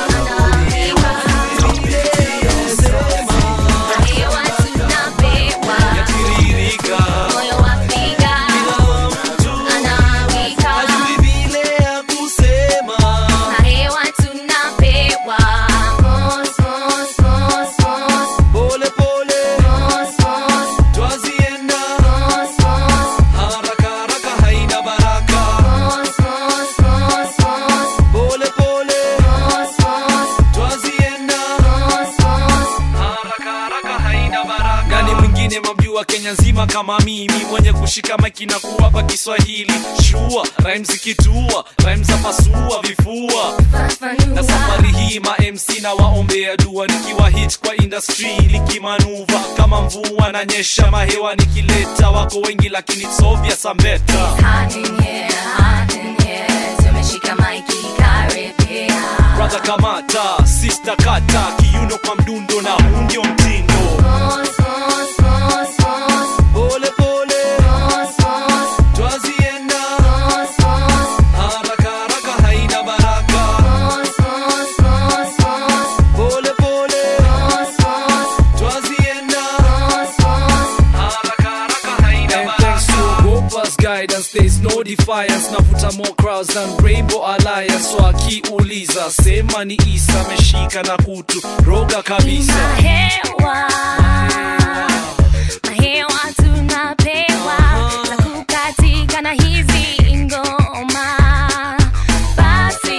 Speaker 16: nani mwingine mamjua kenya nzima kama mimi mwenye kushika maiki na kuwapa kiswahili shua rhyme zikitua rhyme za pasua vifua na safari hii ma mc na waombea dua nikiwa hit kwa industry likimanuva kama mvua na nyesha mahewa nikileta wako wengi lakini it's obvious I'm better brother kamata sister kata kiuno kwa mdundo na huu ndio mtindo pole pole twazienda haraka haraka haina baraka pole pole twazienda haraka haraka haina baraka Gopa's guidance there's no defiance navuta more crowds than rainbow alliance so akiuliza sema ni isa ameshika na kutu roga kabisa
Speaker 2: Mahewa, mahewa tunapewa za kukatika na hizi ngoma, basi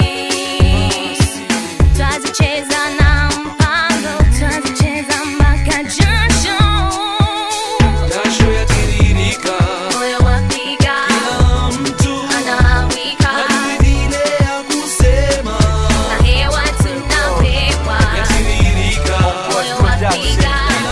Speaker 2: twazicheza na mpango, twazicheza mpaka jasho,
Speaker 16: jasho yatiririka
Speaker 2: moyo wapiga,
Speaker 16: kila mtu
Speaker 2: anawika,
Speaker 16: vile ya kusema
Speaker 2: mahewa tunapewa,
Speaker 16: yatiririka
Speaker 2: moyo wapiga,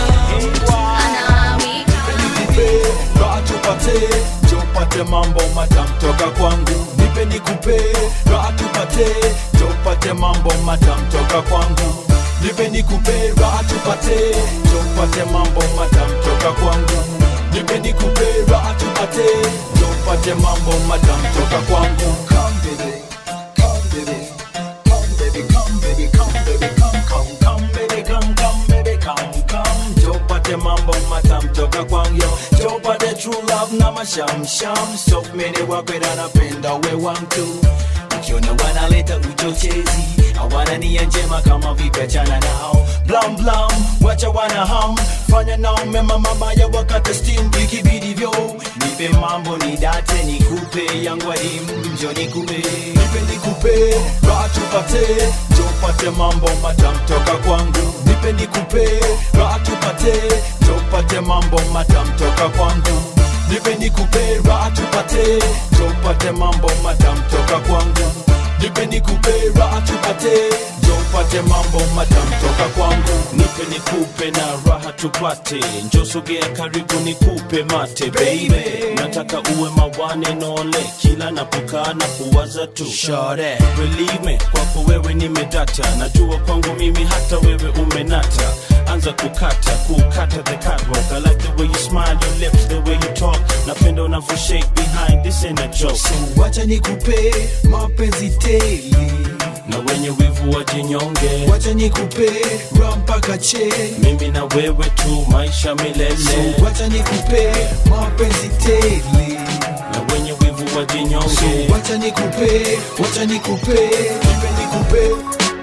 Speaker 2: anawika.
Speaker 17: raha tupate tupate mambo matam toka kwangu nipe nikupe raha tupate tupate mambo matam toka kwangu nipe nikupe raha tupate tupate mambo matam toka kwangu nipe nikupe raha tupate tupate mambo matam toka kwangu come baby come baby come baby come baby come baby come come come baby come come baby come come tupate mambo matam toka kwangu yo tupate true love na mashamsham so many wakwenda napenda we wantu ukiona wanaleta uchochezi hawana nia njema kama vipachana nao blam blam wacha wana ham fanya nao mema mabaya wakati steam ikibidivyo nipe mambo ni date nikupe yangu adimu njo nikupe nipe nikupe raha tupate tupate mambo matam toka kwangu nipe nikupe raha tupate tupate mambo matam toka kwangu nipe nikupe raha tupate tupate mambo matam toka kwangu nipe nikupe raha tupate tupate mambo matam toka kwangu
Speaker 18: nipe nikupe na raha tupate njosogea karibu nikupe mate baby nataka uwe mawane nole kila napokaa na kuwaza tu
Speaker 17: Shore.
Speaker 18: believe me kwako wewe nimedata najua kwangu mimi hata wewe umenata anza kukata kukata the catwalk I like the way you smile your lips the way you talk napenda unavyo shake behind this ain't a joke
Speaker 17: so wacha nikupe mapenzi tele
Speaker 18: na wenye wivu wajinyonge
Speaker 17: wacha nikupe ra mpaka che
Speaker 18: mimi na wewe tu maisha milele
Speaker 17: so wacha nikupe mapenzi tele
Speaker 18: na wenye wivu wajinyonge
Speaker 17: so wacha nikupe wacha nikupe nipe nikupe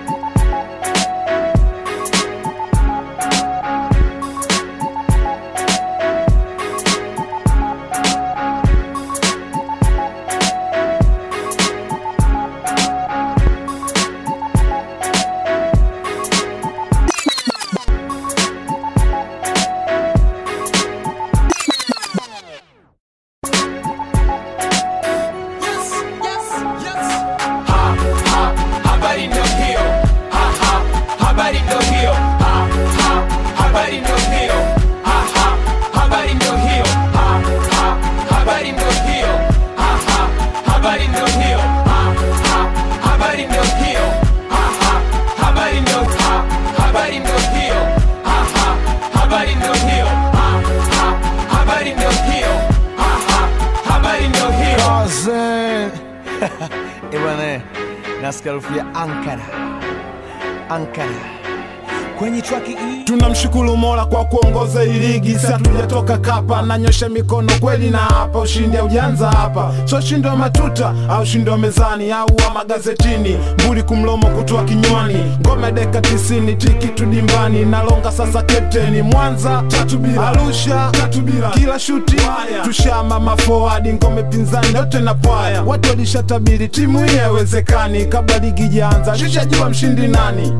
Speaker 10: habari ndio hiyo ha, ha, habari ndio hiyo ha, ha, habari ndio hiyo ha, ha, habari ndio hiyo ha, ha, habari ndio hiyo ha, ha, habari ndio hiyo ha, ha, habari ndio hiyo ha, ha, habari ndio ha, habari ndio hiyo ha, ha, habari ndio hiyo ha, ha, habari ndio hiyo ha, ha, habari ndio hiyo
Speaker 19: Cousin. Eh bwana, nasikia harufu ya Ankara. Ankara. Kwenye traki hii
Speaker 20: tunamshukuru mola kwa kuongoza hii ligi si hatujatoka kapa nanyosha mikono kweli na hapa ushindi aujanza hapa so ushindi wa matuta au ushindi wa mezani au wa magazetini mbuli kumlomo kutoa kinywani ngome deka tisini tiki tudimbani nalonga sasa kapteni mwanza tatu bila arusha tatu bila kila shuti tushama mafoadi ngome pinzani yote na pwaya watu walishatabiri timu hii haiwezekani kabla ligi jaanza tushajua mshindi nani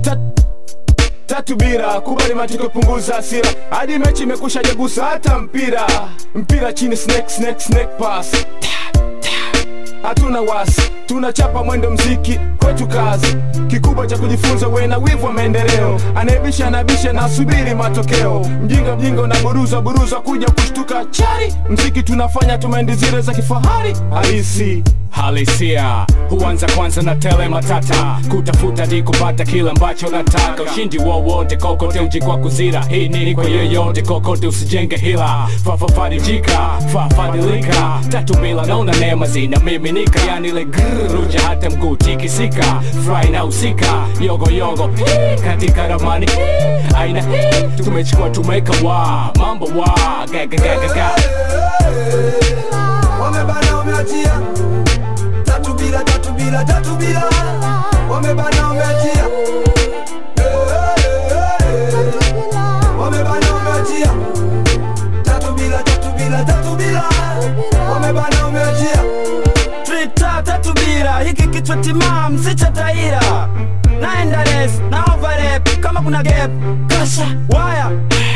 Speaker 21: tatu bira kubali matokeo punguza hasira hadi mechi imekusha jagusa hata mpira mpira chini snake snake snake pass hatuna wasi tunachapa mwendo mziki kwetu kazi kikubwa cha kujifunza we na wivu wa maendeleo anayebisha anabisha na subiri matokeo mjinga mjinga unaburuza buruza kuja kushtuka chari mziki tunafanya tumendi zile za kifahari halisi
Speaker 22: halisia huanza kwanza na tele matata kutafuta di kupata kila ambacho nataka ushindi wowote kokote uji kwa kuzira hii nini kwa yoyote kokote usijenge hila fafafarijika fafadilika tatu bila naona neema zinamiminika yani ile grruja hata mguu tikisika fry na usika yogo yogo hii, katika ramani hii, aina hii tumechukua tumeka wa mambo wa gagagagaga
Speaker 10: wamebana wameachia tatu bila tatu bila tatu bila wamebana wameachia wamebana wameachia tatu bila tatu bila tatu bila wamebana wameachia
Speaker 5: Trita tatu bira hiki kichwa timam si cha taira naenda res na overlap kama kuna gap kasha waya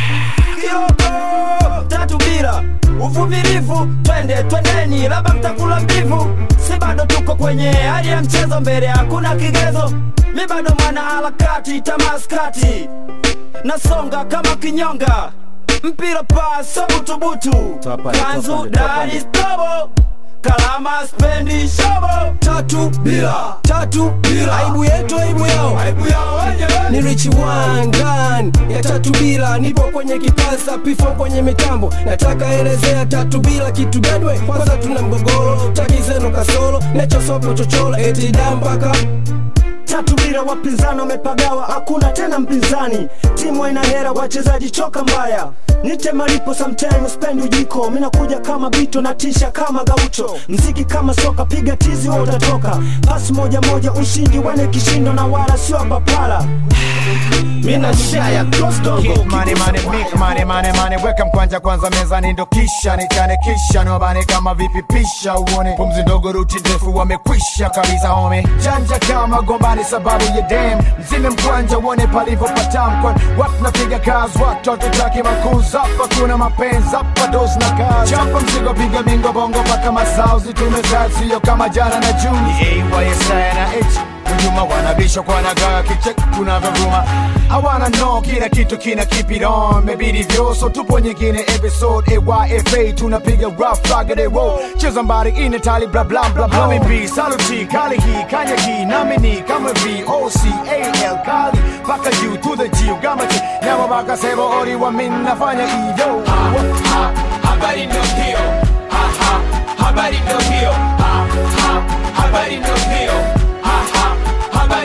Speaker 5: kioko tatu bira uvumilivu twende twendeni labda mtakula mbivu si bado tuko kwenye hali ya mchezo mbele hakuna kigezo mi bado mwana harakati tamaskati nasonga kama kinyonga mpira paso butubutu kanzu dari stobo kalama spendi shobo
Speaker 21: tatu bila tatu bila aibu yetu aibu yao
Speaker 10: aibu yao wenyewe
Speaker 21: ni rich wangan ya tatu bila nipo kwenye kipasa pifo kwenye mitambo nataka elezea tatu bila kitu gadwe kwanza tuna mgogoro taki zenu kasoro nechosopo chochoro eti dambaka
Speaker 23: tatu bila wapinzani wamepagawa hakuna tena mpinzani timu haina hera wachezaji choka mbaya nite malipo sometime spendi ujiko minakuja kama bito na tisha kama gaucho mziki kama soka piga tizi wa utatoka pasi moja moja ushindi wane kishindo na wala sio papala mina shaya
Speaker 19: Keep money, money, make money, money, money. Weka mkwanja kwanza mezani ndo kisha nichane kisha niwabane kama vipi pisha uone pumzi ndogo ruti ndefu wamekwisha kabisa home janja kama gombani sababu ya dem mzime mkwanja uone palivyopatam kwan watu napiga kazi watu hatutaki makuzi hapa kuna mapenzi hapa dos na kazi chapa mzigo piga bingo bongo paka masauzi tumekaa sio kama jana na juni ayysaya na h nyuma wanabisha kwa nagaa kicheki tunavyovuma hawana no kila kitu kina keep it on mebidi vyoso tupo nyingine episode ayfa tunapiga rough rugged roll cheza mbari ine tali bla bla bla bla mb saluti kali hii kanya hii namini kama v o c a l kali paka u to the g gamati nyama baka sebo ori wa min nafanya iyo
Speaker 10: habari ndio hiyo ha, ha, habari ndio hiyo ha, ha, habari ndio hiyo ha, ha, habari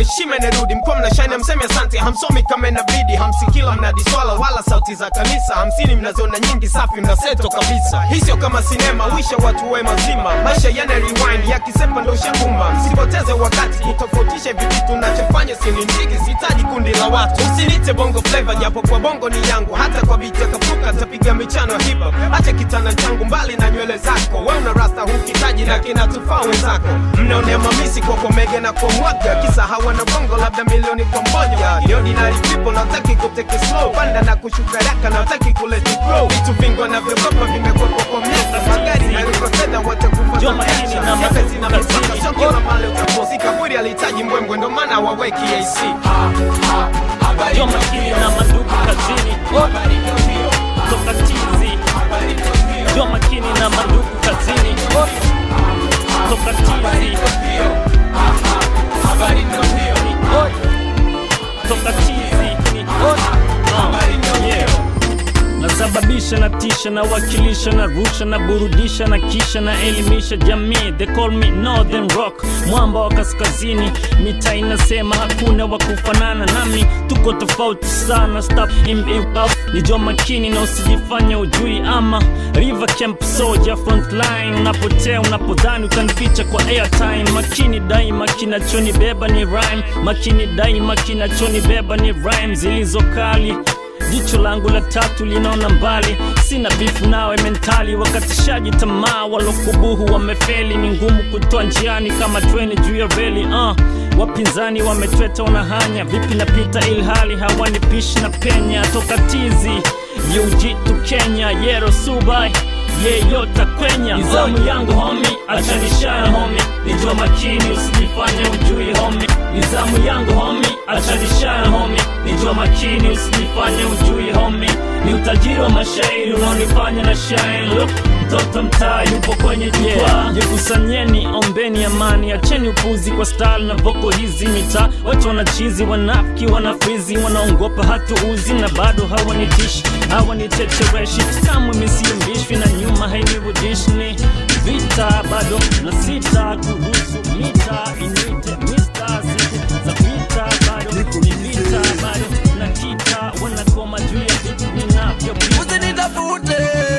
Speaker 11: heshima inarudi mkuwa mnashine mseme asante hamsomi kama inabidi hamsikila mnadiswala wala sauti za kanisa hamsini mnaziona nyingi safi mnaseto kabisa hii sio kama sinema wisha watu we mazima maisha yana rewind yakisepa ndo shanguma msipoteze wakati kutofautisha hivi vitu nachofanya sinindigi sihitaji kundi la watu usinite bongo flava japo kwa bongo ni yangu hata kwa biti akafuka tapiga michano ya hip hop acha kitana changu mbali na nywele zako we una rasta hukitaji na kinatufaa wenzako mnaonea mamisi kwa komege na kwa mwaga kisa hawana bongo labda milioni kwa mmoja ni ordinary people nataki kuteke slow panda na kushuka raka nataki kuleti grow vitu vingi wanavyogopa vimekwepo kwa miaka magari na ruko tena watakufa za maisha Siaka zina mipaka sio kila mali utapozika kweli alihitaji mbwembwe ndo maana waweki AC
Speaker 3: Yo makini na mandugu kazini toka tizi Yo makini na mandugu kazini toka tizi toka tizi Uh, yeah. nasababisha na tisha na wakilisha na rusha na burudisha na kisha na elimisha jamii they call me northern rock mwamba wa kaskazini mita inasema hakuna wa kufanana nami tuko tofauti sana stop him up ni jo makini na usijifanya ujui ama river camp soldier frontline unapotea unapodhani utanificha kwa airtime makini daima kinachonibeba ni rhyme makini daima kinachonibeba ni rhyme zilizo kali jicho langu la tatu linaona mbali sina bifu nawe mentali wakatishaji tamaa walokubuhu wamefeli ni ngumu kutoa njiani kama treni juu ya reli uh. wapinzani wametweta wanahanya vipi napita ilhali hawanipishi na penya toka tizi yujitu kenya yero subai yeyota kwenya nizamu yangu homi achanishana homi nijua makini usijifanye ujui homi nizamu yangu homi achanishana homi nijua makini usijifanye ujui homi ni utajiri wa mashairi unaonifanya na shine look mtoto mtaa yupo kwenye jukwaa jikusanyeni ombeni amani acheni upuzi kwa style na voko hizi mitaa watu wanachizi wanafiki wanafrizi wanaongopa hatuuzi na bado hawanitishi hawanitetereshi kamwe misiumbishwi na nyuma hainirudishi ni vita bado na sita kuhusu mita inite mista siku za vita bado ni vita bado na kita wanakoma juu ya vitu vinavyopita
Speaker 6: usinitafute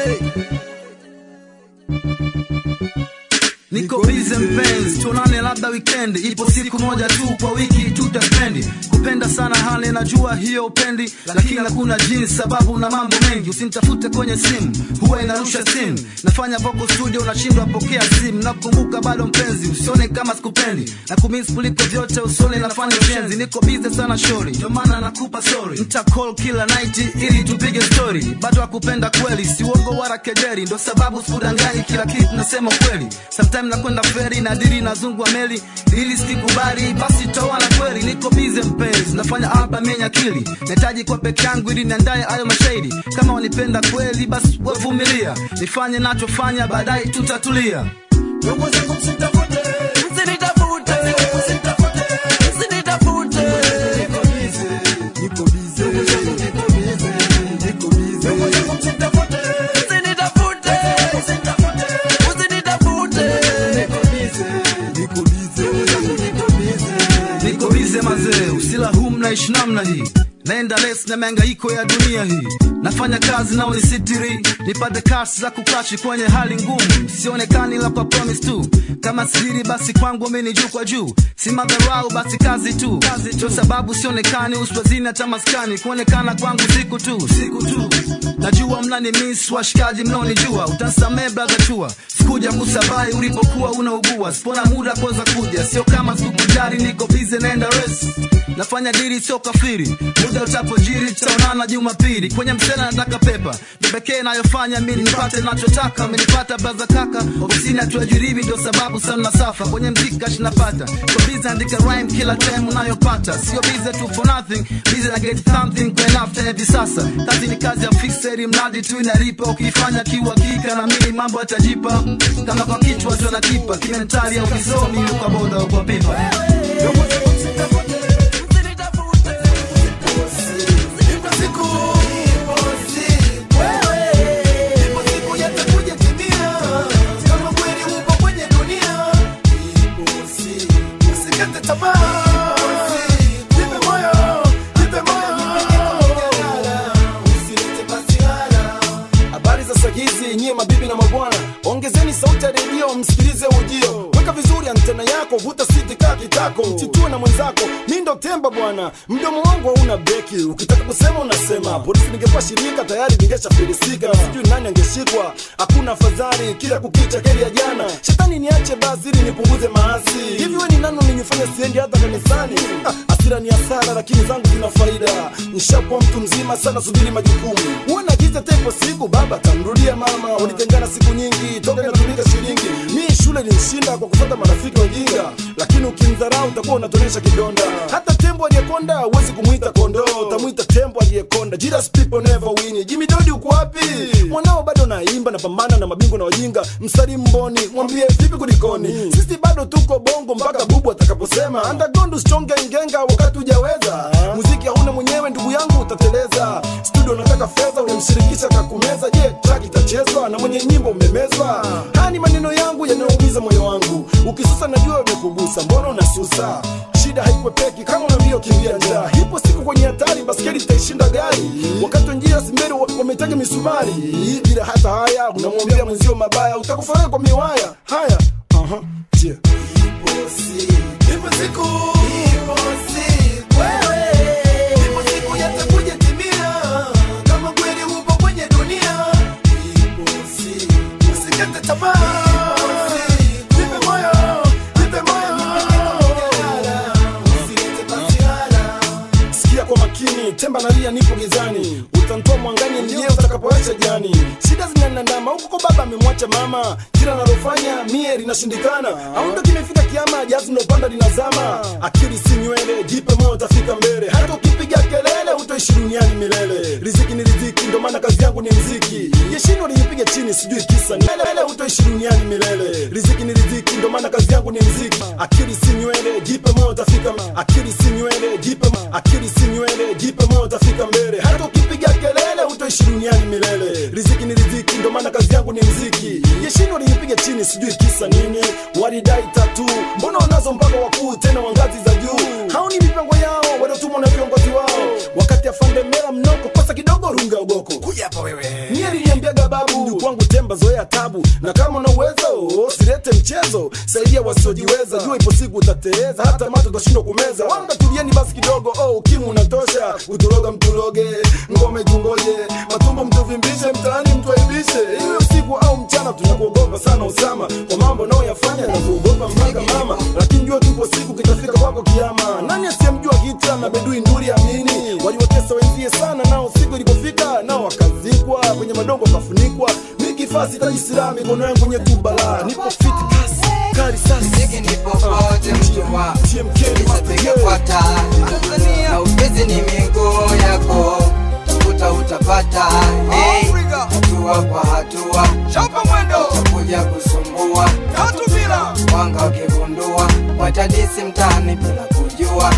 Speaker 6: niko bize mpenzi tuonane labda wikendi ipo siku moja tu kwa wiki tutaspendi kupenda sana hali najua hiyo upendi lakini hakuna jinsi sababu na mambo mengi usinitafute kwenye simu huwa inarusha simu nafanya vocal studio unashindwa pokea simu nakumbuka bado mpenzi usione kama sikupendi na kumisi kuliko vyote usione nafanya ushenzi niko bize sana shori ndio maana nakupa sorry nita call kila night ili tupige story bado hakupenda kweli si uongo wala kejeri ndo sababu sikudanganyi kila kitu nasema kweli sometime nakwenda feri na diri nazungwa meli ili sikubali basi toana kweli niko bize mpenzi nafanya album yenye akili nahitaji kwa peke yangu ili niandaye hayo mashairi kama wanipenda kweli basi wavumilia nifanye nachofanya baadaye tutatulia ndugu zangu msitafute msinitafute msinitafute niko bize niko bize niko bize niko bize ndugu zangu msitafute msinitafute msinitafute usinitafute niko bize niko bize niko bize niko bize mazee usila huu mnaishi namna hii naenda les na miangaiko ya dunia hii nafanya kazi nao nisitiri nipate kasi za kukashi kwenye hali ngumu sionekani la kwa promise tu kama siri basi kwangu mimi ni juu kwa juu si madharau basi kazi tu ndio sababu sionekani uswazini hata maskani kuonekana kwangu siku tu siku tu najua mnani miss washikaji mnaonijua utansamee brother chua sikuja kusabai ulipokuwa unaugua sipona muda kuweza kuja sio kama sikujari niko bize naenda res nafanya diri sio kafiri muda utapojiri tutaonana jumapili kwenye msela nataka pepa ndo pekee nayofanya mi nipate nachotaka amenipata braza kaka ofisini hatuajiriwi ndio sababu sana nasafa kwenye mziki kashi napata kwa bize andika rhyme kila time unayopata sio bize tu for nothing bize na get something kwa enough hivi sasa kazi ni kazi ya fixeri mradi tu inalipa ukifanya kiuhakika na mimi mambo yatajipa kama kwa kichwa tu nakipa kimentali au kisomi uka boda au kwa pipa
Speaker 10: Usikate tamaa
Speaker 4: zuri antena yako vuta siti kaa kitako mchitue na mwenzako mi ndo temba bwana mdomo wangu hauna breki ukitaka kusema unasema polisi ningekuwa shirika tayari ningeshafilisika na sijui nani angeshikwa hakuna afadhali kila kukicha keli ya jana shetani niache basi ili nipunguze maasi hivi we ni nani ulinifanya siendi hata kanisani ah, asira ni hasara lakini zangu zina faida nishakuwa mtu mzima sana subiri majukumu huwe na giza tepo siku baba kamrudia mama ulitengana siku nyingi toka inatumika shilingi mi shule nilishinda kwa kufuata marafiki wajinga lakini ukimdharau utakuwa unatonesha kidonda hata tembo aliyekonda huwezi kumwita kondoo utamwita tembo aliyekonda Jesus people never win Jimmy Dodi uko wapi mwanao bado naimba napambana na mabingwa na wajinga msalimu mboni mwambie vipi kulikoni sisi bado tuko bongo mpaka bubu atakaposema underground usichonge ngenga wakati hujaweza muziki hauna mwenyewe ndugu yangu utateleza studio nataka fedha unamshirikisha kakumeza je track itachezwa na mwenye nyimbo umemezwa haya ni maneno yangu yanayoumiza moyo wangu ukisusa najua umekugusa mbona unasusa shida haikwepeki kama unaambia kimbia njaa ipo siku kwenye hatari baskeli itaishinda gari wakati wenjia simberi wametaja misumari bila hata haya unamwambia mwenzio mabaya utakufaria kwa miwaya haya aha je ipo siku ipo siku ipo siku wewe ipo siku yatakuja timia kama kweli upo kwenye dunia ipo siku usikate tamaa Nipe moyo, nipe moyo sikia kwa makini temba nalia nipo gizani utantoa mwangani ndiye utakapoacha jani shida zinanandama huko kwa baba amemwacha mama kila nalofanya mie linashindikana au ndo kimefika kiama jazi nopanda linazama akili si nywele jipe moyo utafika mbele hata ukipiga kelele utoishi duniani milele riziki ni riziki ndo maana kazi yangu ni mziki yeshindwa ninipiga chini sijui kisa ni milele utoishi duniani milele riziki ni riziki ndo maana kazi yangu ni mziki akili si nywele jipe moyo utafika akili si nywele jipe akili si nywele jipe moyo utafika mbele hata ukipiga kelele utoishi duniani milele riziki ni riziki ndo maana kazi yangu ni mziki yeshindwa ninipiga chini sijui kisa nini walidai tatu mbona wanazo mpaka wakuu tena wa ngazi za juu hao ni mipango yao waliotumwa na viongozi wao wakati afande mela mnoko kosa kidogo runga ugoko kuja hapa wewe mie niliambiaga babu mjukuu wangu temba zoea tabu na kama una uwezo usilete mchezo saidia wasiojiweza jua ipo siku utateleza hata mato utashindwa kumeza wanga tulieni basi kidogo oh, ukimu unatosha uturoga mturoge ngome tungoje matumbo mtuvimbishe mtaani mtuaibishe iwe usiku au mchana tunakuogopa sana usama kwa mambo unaoyafanya na kuogopa mpaka mama lakini jua tupo siku kitafika kwako kiama nani asiyemjua kita na bedui nduri amini waliwatesa wenzie sana nao siku ilipofika nao wakazikwa kwenye madongo wakafunikwa mikifasi tajisira mikono yangu kwenye tubala nipo fit kasi kari sasi
Speaker 7: nipo pote mtu wa Nisapiga kwa taa na ufizi ni miguu yako tafuta utapata hey, hatua kwa hatua chapa mwendo utakuja kusumbua tatu bila wanga wakigundua watadisi mtaani bila kujua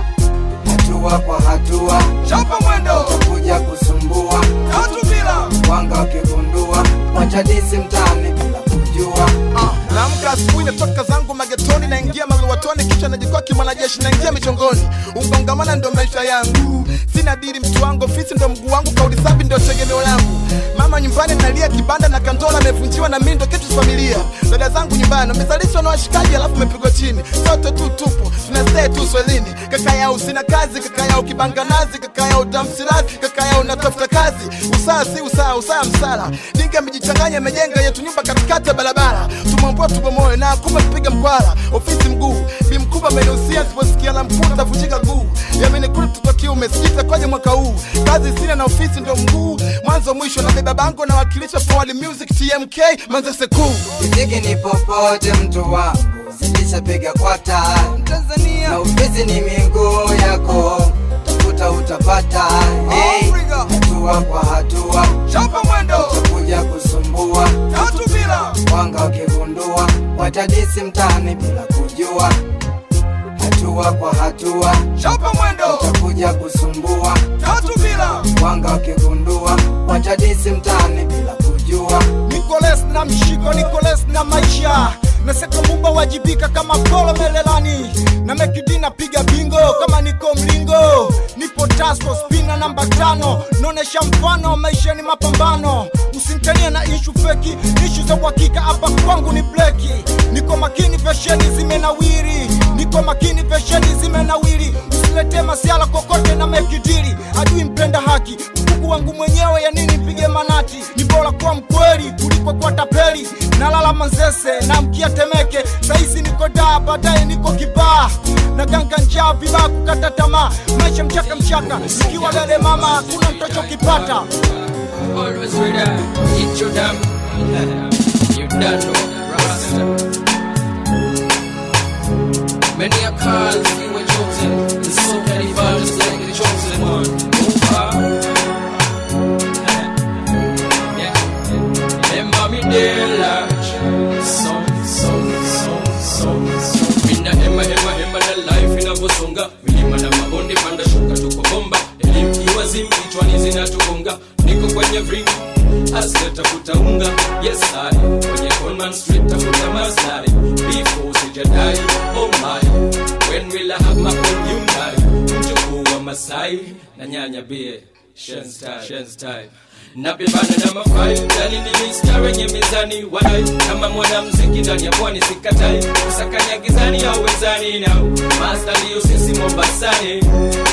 Speaker 7: hatua kwa hatua chapa mwendo utakuja kusumbua tatu bila wanga wakigundua watadisi mtaani bila kujua
Speaker 8: naamka asubuhi natoka zangu magetoni naingia maluwatoni kisha najikoki mwanajeshi naingia michongoni ungongamana ndo maisha yangu sina diri mtu wangu ofisi ndo mguu wangu kauli safi ndo tegemeo langu mama nyumbani nalia kibanda na kandola amevunjiwa na mimi ndo kitu cha familia dada zangu nyumbani wamezalishwa na washikaji alafu amepigwa chini sote tu tupo tunastay tu swelini kaka yao sina kazi kaka yao kibanga nazi kaka yao damsirazi kaka yao natafuta kazi usaa si usaa usaa msala dinga amejichanganya amejenga yetu nyumba katikati ya barabara tumwambua tubomoe na kumbe mpiga mkwara ofisi mguu bi mkubwa amenihusia siposikia la mkuu tavunjika guu yamenikuli mtoto kiume sijita kwaje mwaka huu kazi sina na ofisi ndo mguu mwanzo mwisho na beba bango na wakilisha forward music tmk manzese kuu
Speaker 7: Muziki ni popote mtu wangu zilishapiga kwa taa Tanzania na ufizi ni miguu yako tafuta utapata hey, hatua kwa hatua chapa mwendo utakuja kusumbua tatu bila wanga wakigundua watadisi mtaani bila kujua hatua kwa hatua chapa mwendo utakuja kusumbua tatu bila wanga wakigundua watadisi mtaani bila kujua
Speaker 24: Nicolas na mshiko Nicolas na maisha naseka mumba wajibika kama polo melelani na mekidi napiga bingo kama niko mlingo nipo tasko spina namba tano naonesha mfano maisha ni mapambano usimtania na ishu feki ishu za uhakika hapa kwangu ni bleki niko makini fesheni zimenawiri niko makini fesheni zimenawiri usilete masiala kokote na mekidiri ajui mpenda haki mkuku wangu mwenyewe ya nini mpige manati ni bora kuwa mkweli kuliko kuwa tapeli nalala manzese na mkia temeke sahizi niko daa baadaye niko kibaa na ganga njaa vibaa kukata tamaa maisha mchaka mchaka ikiwa lele mama hakuna mtachokipata
Speaker 1: Always with that, eat your damn. You don't know, Rasta. Many are called, few were chosen. And so many fall just like the chosen one. Oh, ah. Yeah. Remember me dear large. Some, some, some, some, some. Mina hema, hema, hema na life inavyosonga. Milima na mabonde, panda shuka, tuko bomba. Elimu iwazimu, kichwani zinatugonga. Niko kwenye ring Hustler tafuta unga Yes I Kwenye Conman Street tafuta maslahi Before sijadai Oh my When will I have my own Hyundai Mjukuu wa Masai Na nyanya bie Shen's type Shen's type napibana na mafai ndani ni mista wenye mizani wadai kama mwanamziki ndani ya pwani sikatai kusakanya gizani au wezani nao masta ndiyo sisi mombasani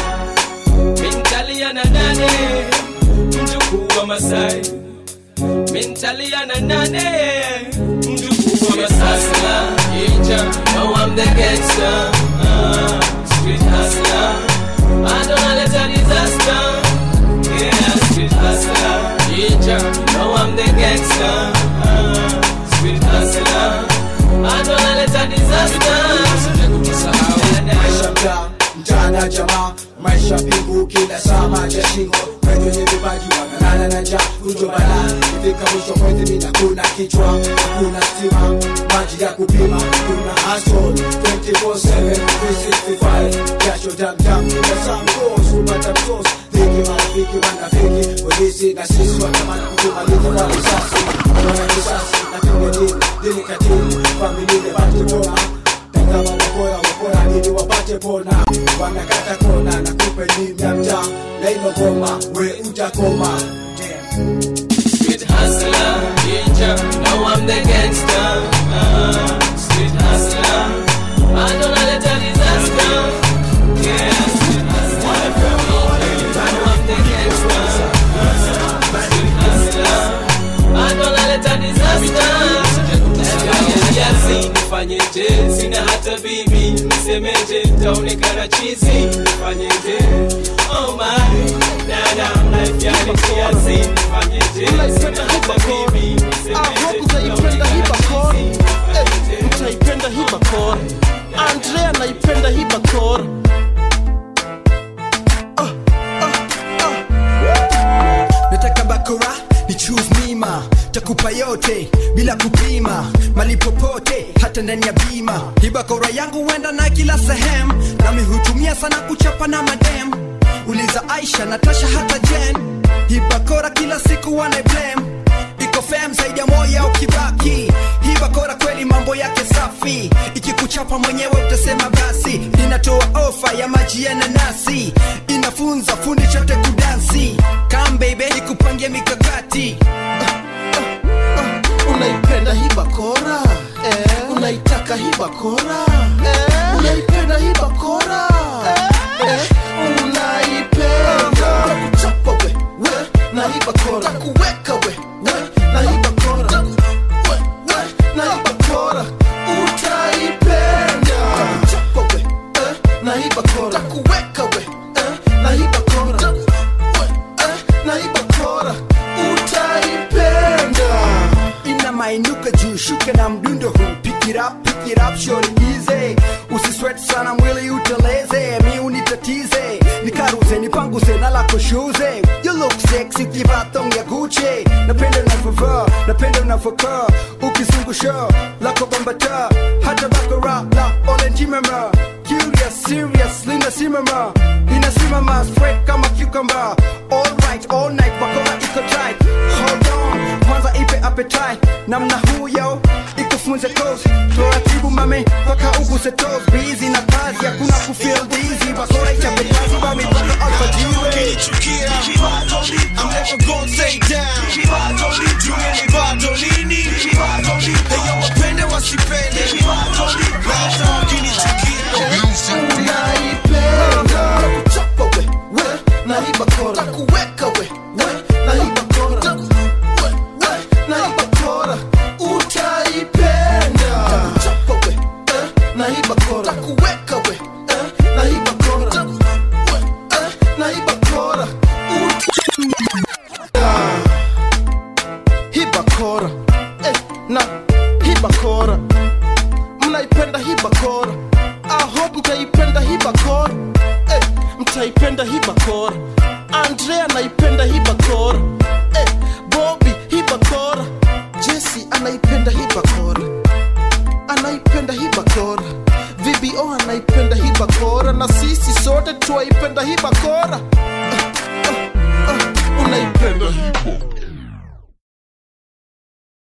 Speaker 1: mintalia na nane mjukuu wa masai mintalia na nane mjukuu wa masai Inja, know I'm the gangster uh, street hustler I don't let a disaster yeah, street hustler. Inja, know I'm the gangster. Uh, street hustler. I don't let a disaster.
Speaker 9: maisha mtaa mchana jamaa maisha pingu kila saa maja shingo wenye vipaji wanalala na njaa kujo balaa ifika mwisho mwezi mina kuna kichwa hakuna stima maji ya kupima kuna hustle 24/7 365 jasho damdam kila saa mkos kupata msos dhiki marafiki wanafiki polisi na sisi watamani kutumaliza kwa risasi wana risasi na pengedini dini katili familia bati koma kama wakora wakora ili wapate pona wanakata kona na kupe nimya mtaa na ilo goma we utakoma
Speaker 1: Street hustler, Inja, know I'm the gangster. Uh, street hustler. I don't let a disaster. Yeah, street hustler. Know I'm the gangster. Uh, street hustler. I don't let a disaster. Kiasi nifanyeje, sina hata bibi, nisemeje, nitaonekana chizi, nifanyeje, oh my, dada, life yani kiasi, nifanyeje, sina hata bibi, nisemeje,
Speaker 13: utaipenda hii bakora Eh, utaipenda hii bakora andrea naipenda hii bakora
Speaker 14: nataka bakora ni choose mima takupa yote bila kupima mali popote hata ndani ya bima hii bakora yangu huenda na kila sehemu nami hutumia sana kuchapa na madem uliza aisha natasha hata jen hii bakora kila siku wana blame iko fam zaidi ya moya ukibaki hii bakora kweli mambo yake safi ikikuchapa mwenyewe utasema basi inatoa ofa ya maji ya nanasi inafunza fundi chote kudansi kam baby ikupangie mikakati
Speaker 13: unaipenda hii bakora eh. unaitaka hii bakora eh. unaipenda hii bakora eh. unaipenda takuchapa we we na hii bakora takuweka we we na hii bakora we we na hii bakora utaipenda takuchapa we eh. na hii bakora takuweka we eh. na hii bakora we eh. na hii bakora utaipenda
Speaker 14: ina mainuka juu shuka na mdundo huu pick it up, pick it up, short easy usiswet sana mwili uteleze mi unitatize nikaruze nipanguse na lako shuze you look sexy kivaa thong ya guche napenda unavyovaa napenda unavyokaa ukizungusha lako bambata hata bakora la olenjimema curious serious linasimama inasimama straight kama cucumber all right all night bakora iko tight hold on kwanza ipe appetite namna huyo ikufunze toes taratibu mame paka uguse toes busy na kazi hakuna kufeel dizzy bakora ichape kazi bami mpaka alfajiri
Speaker 6: I'm never gonna stay down. Jumeni bado lini? Eyo wapende wasipende.
Speaker 13: bakora mnaipenda hii bakora I hope mtaipenda hii bakora eh, mtaipenda hii bakora andrea anaipenda hii bakora eh, bobi hii bakora jesi anaipenda hii bakora anaipenda hii bakora vbo anaipenda hii bakora na sisi sote tuwaipenda hii bakora uh, uh, uh, unaipenda hii bakora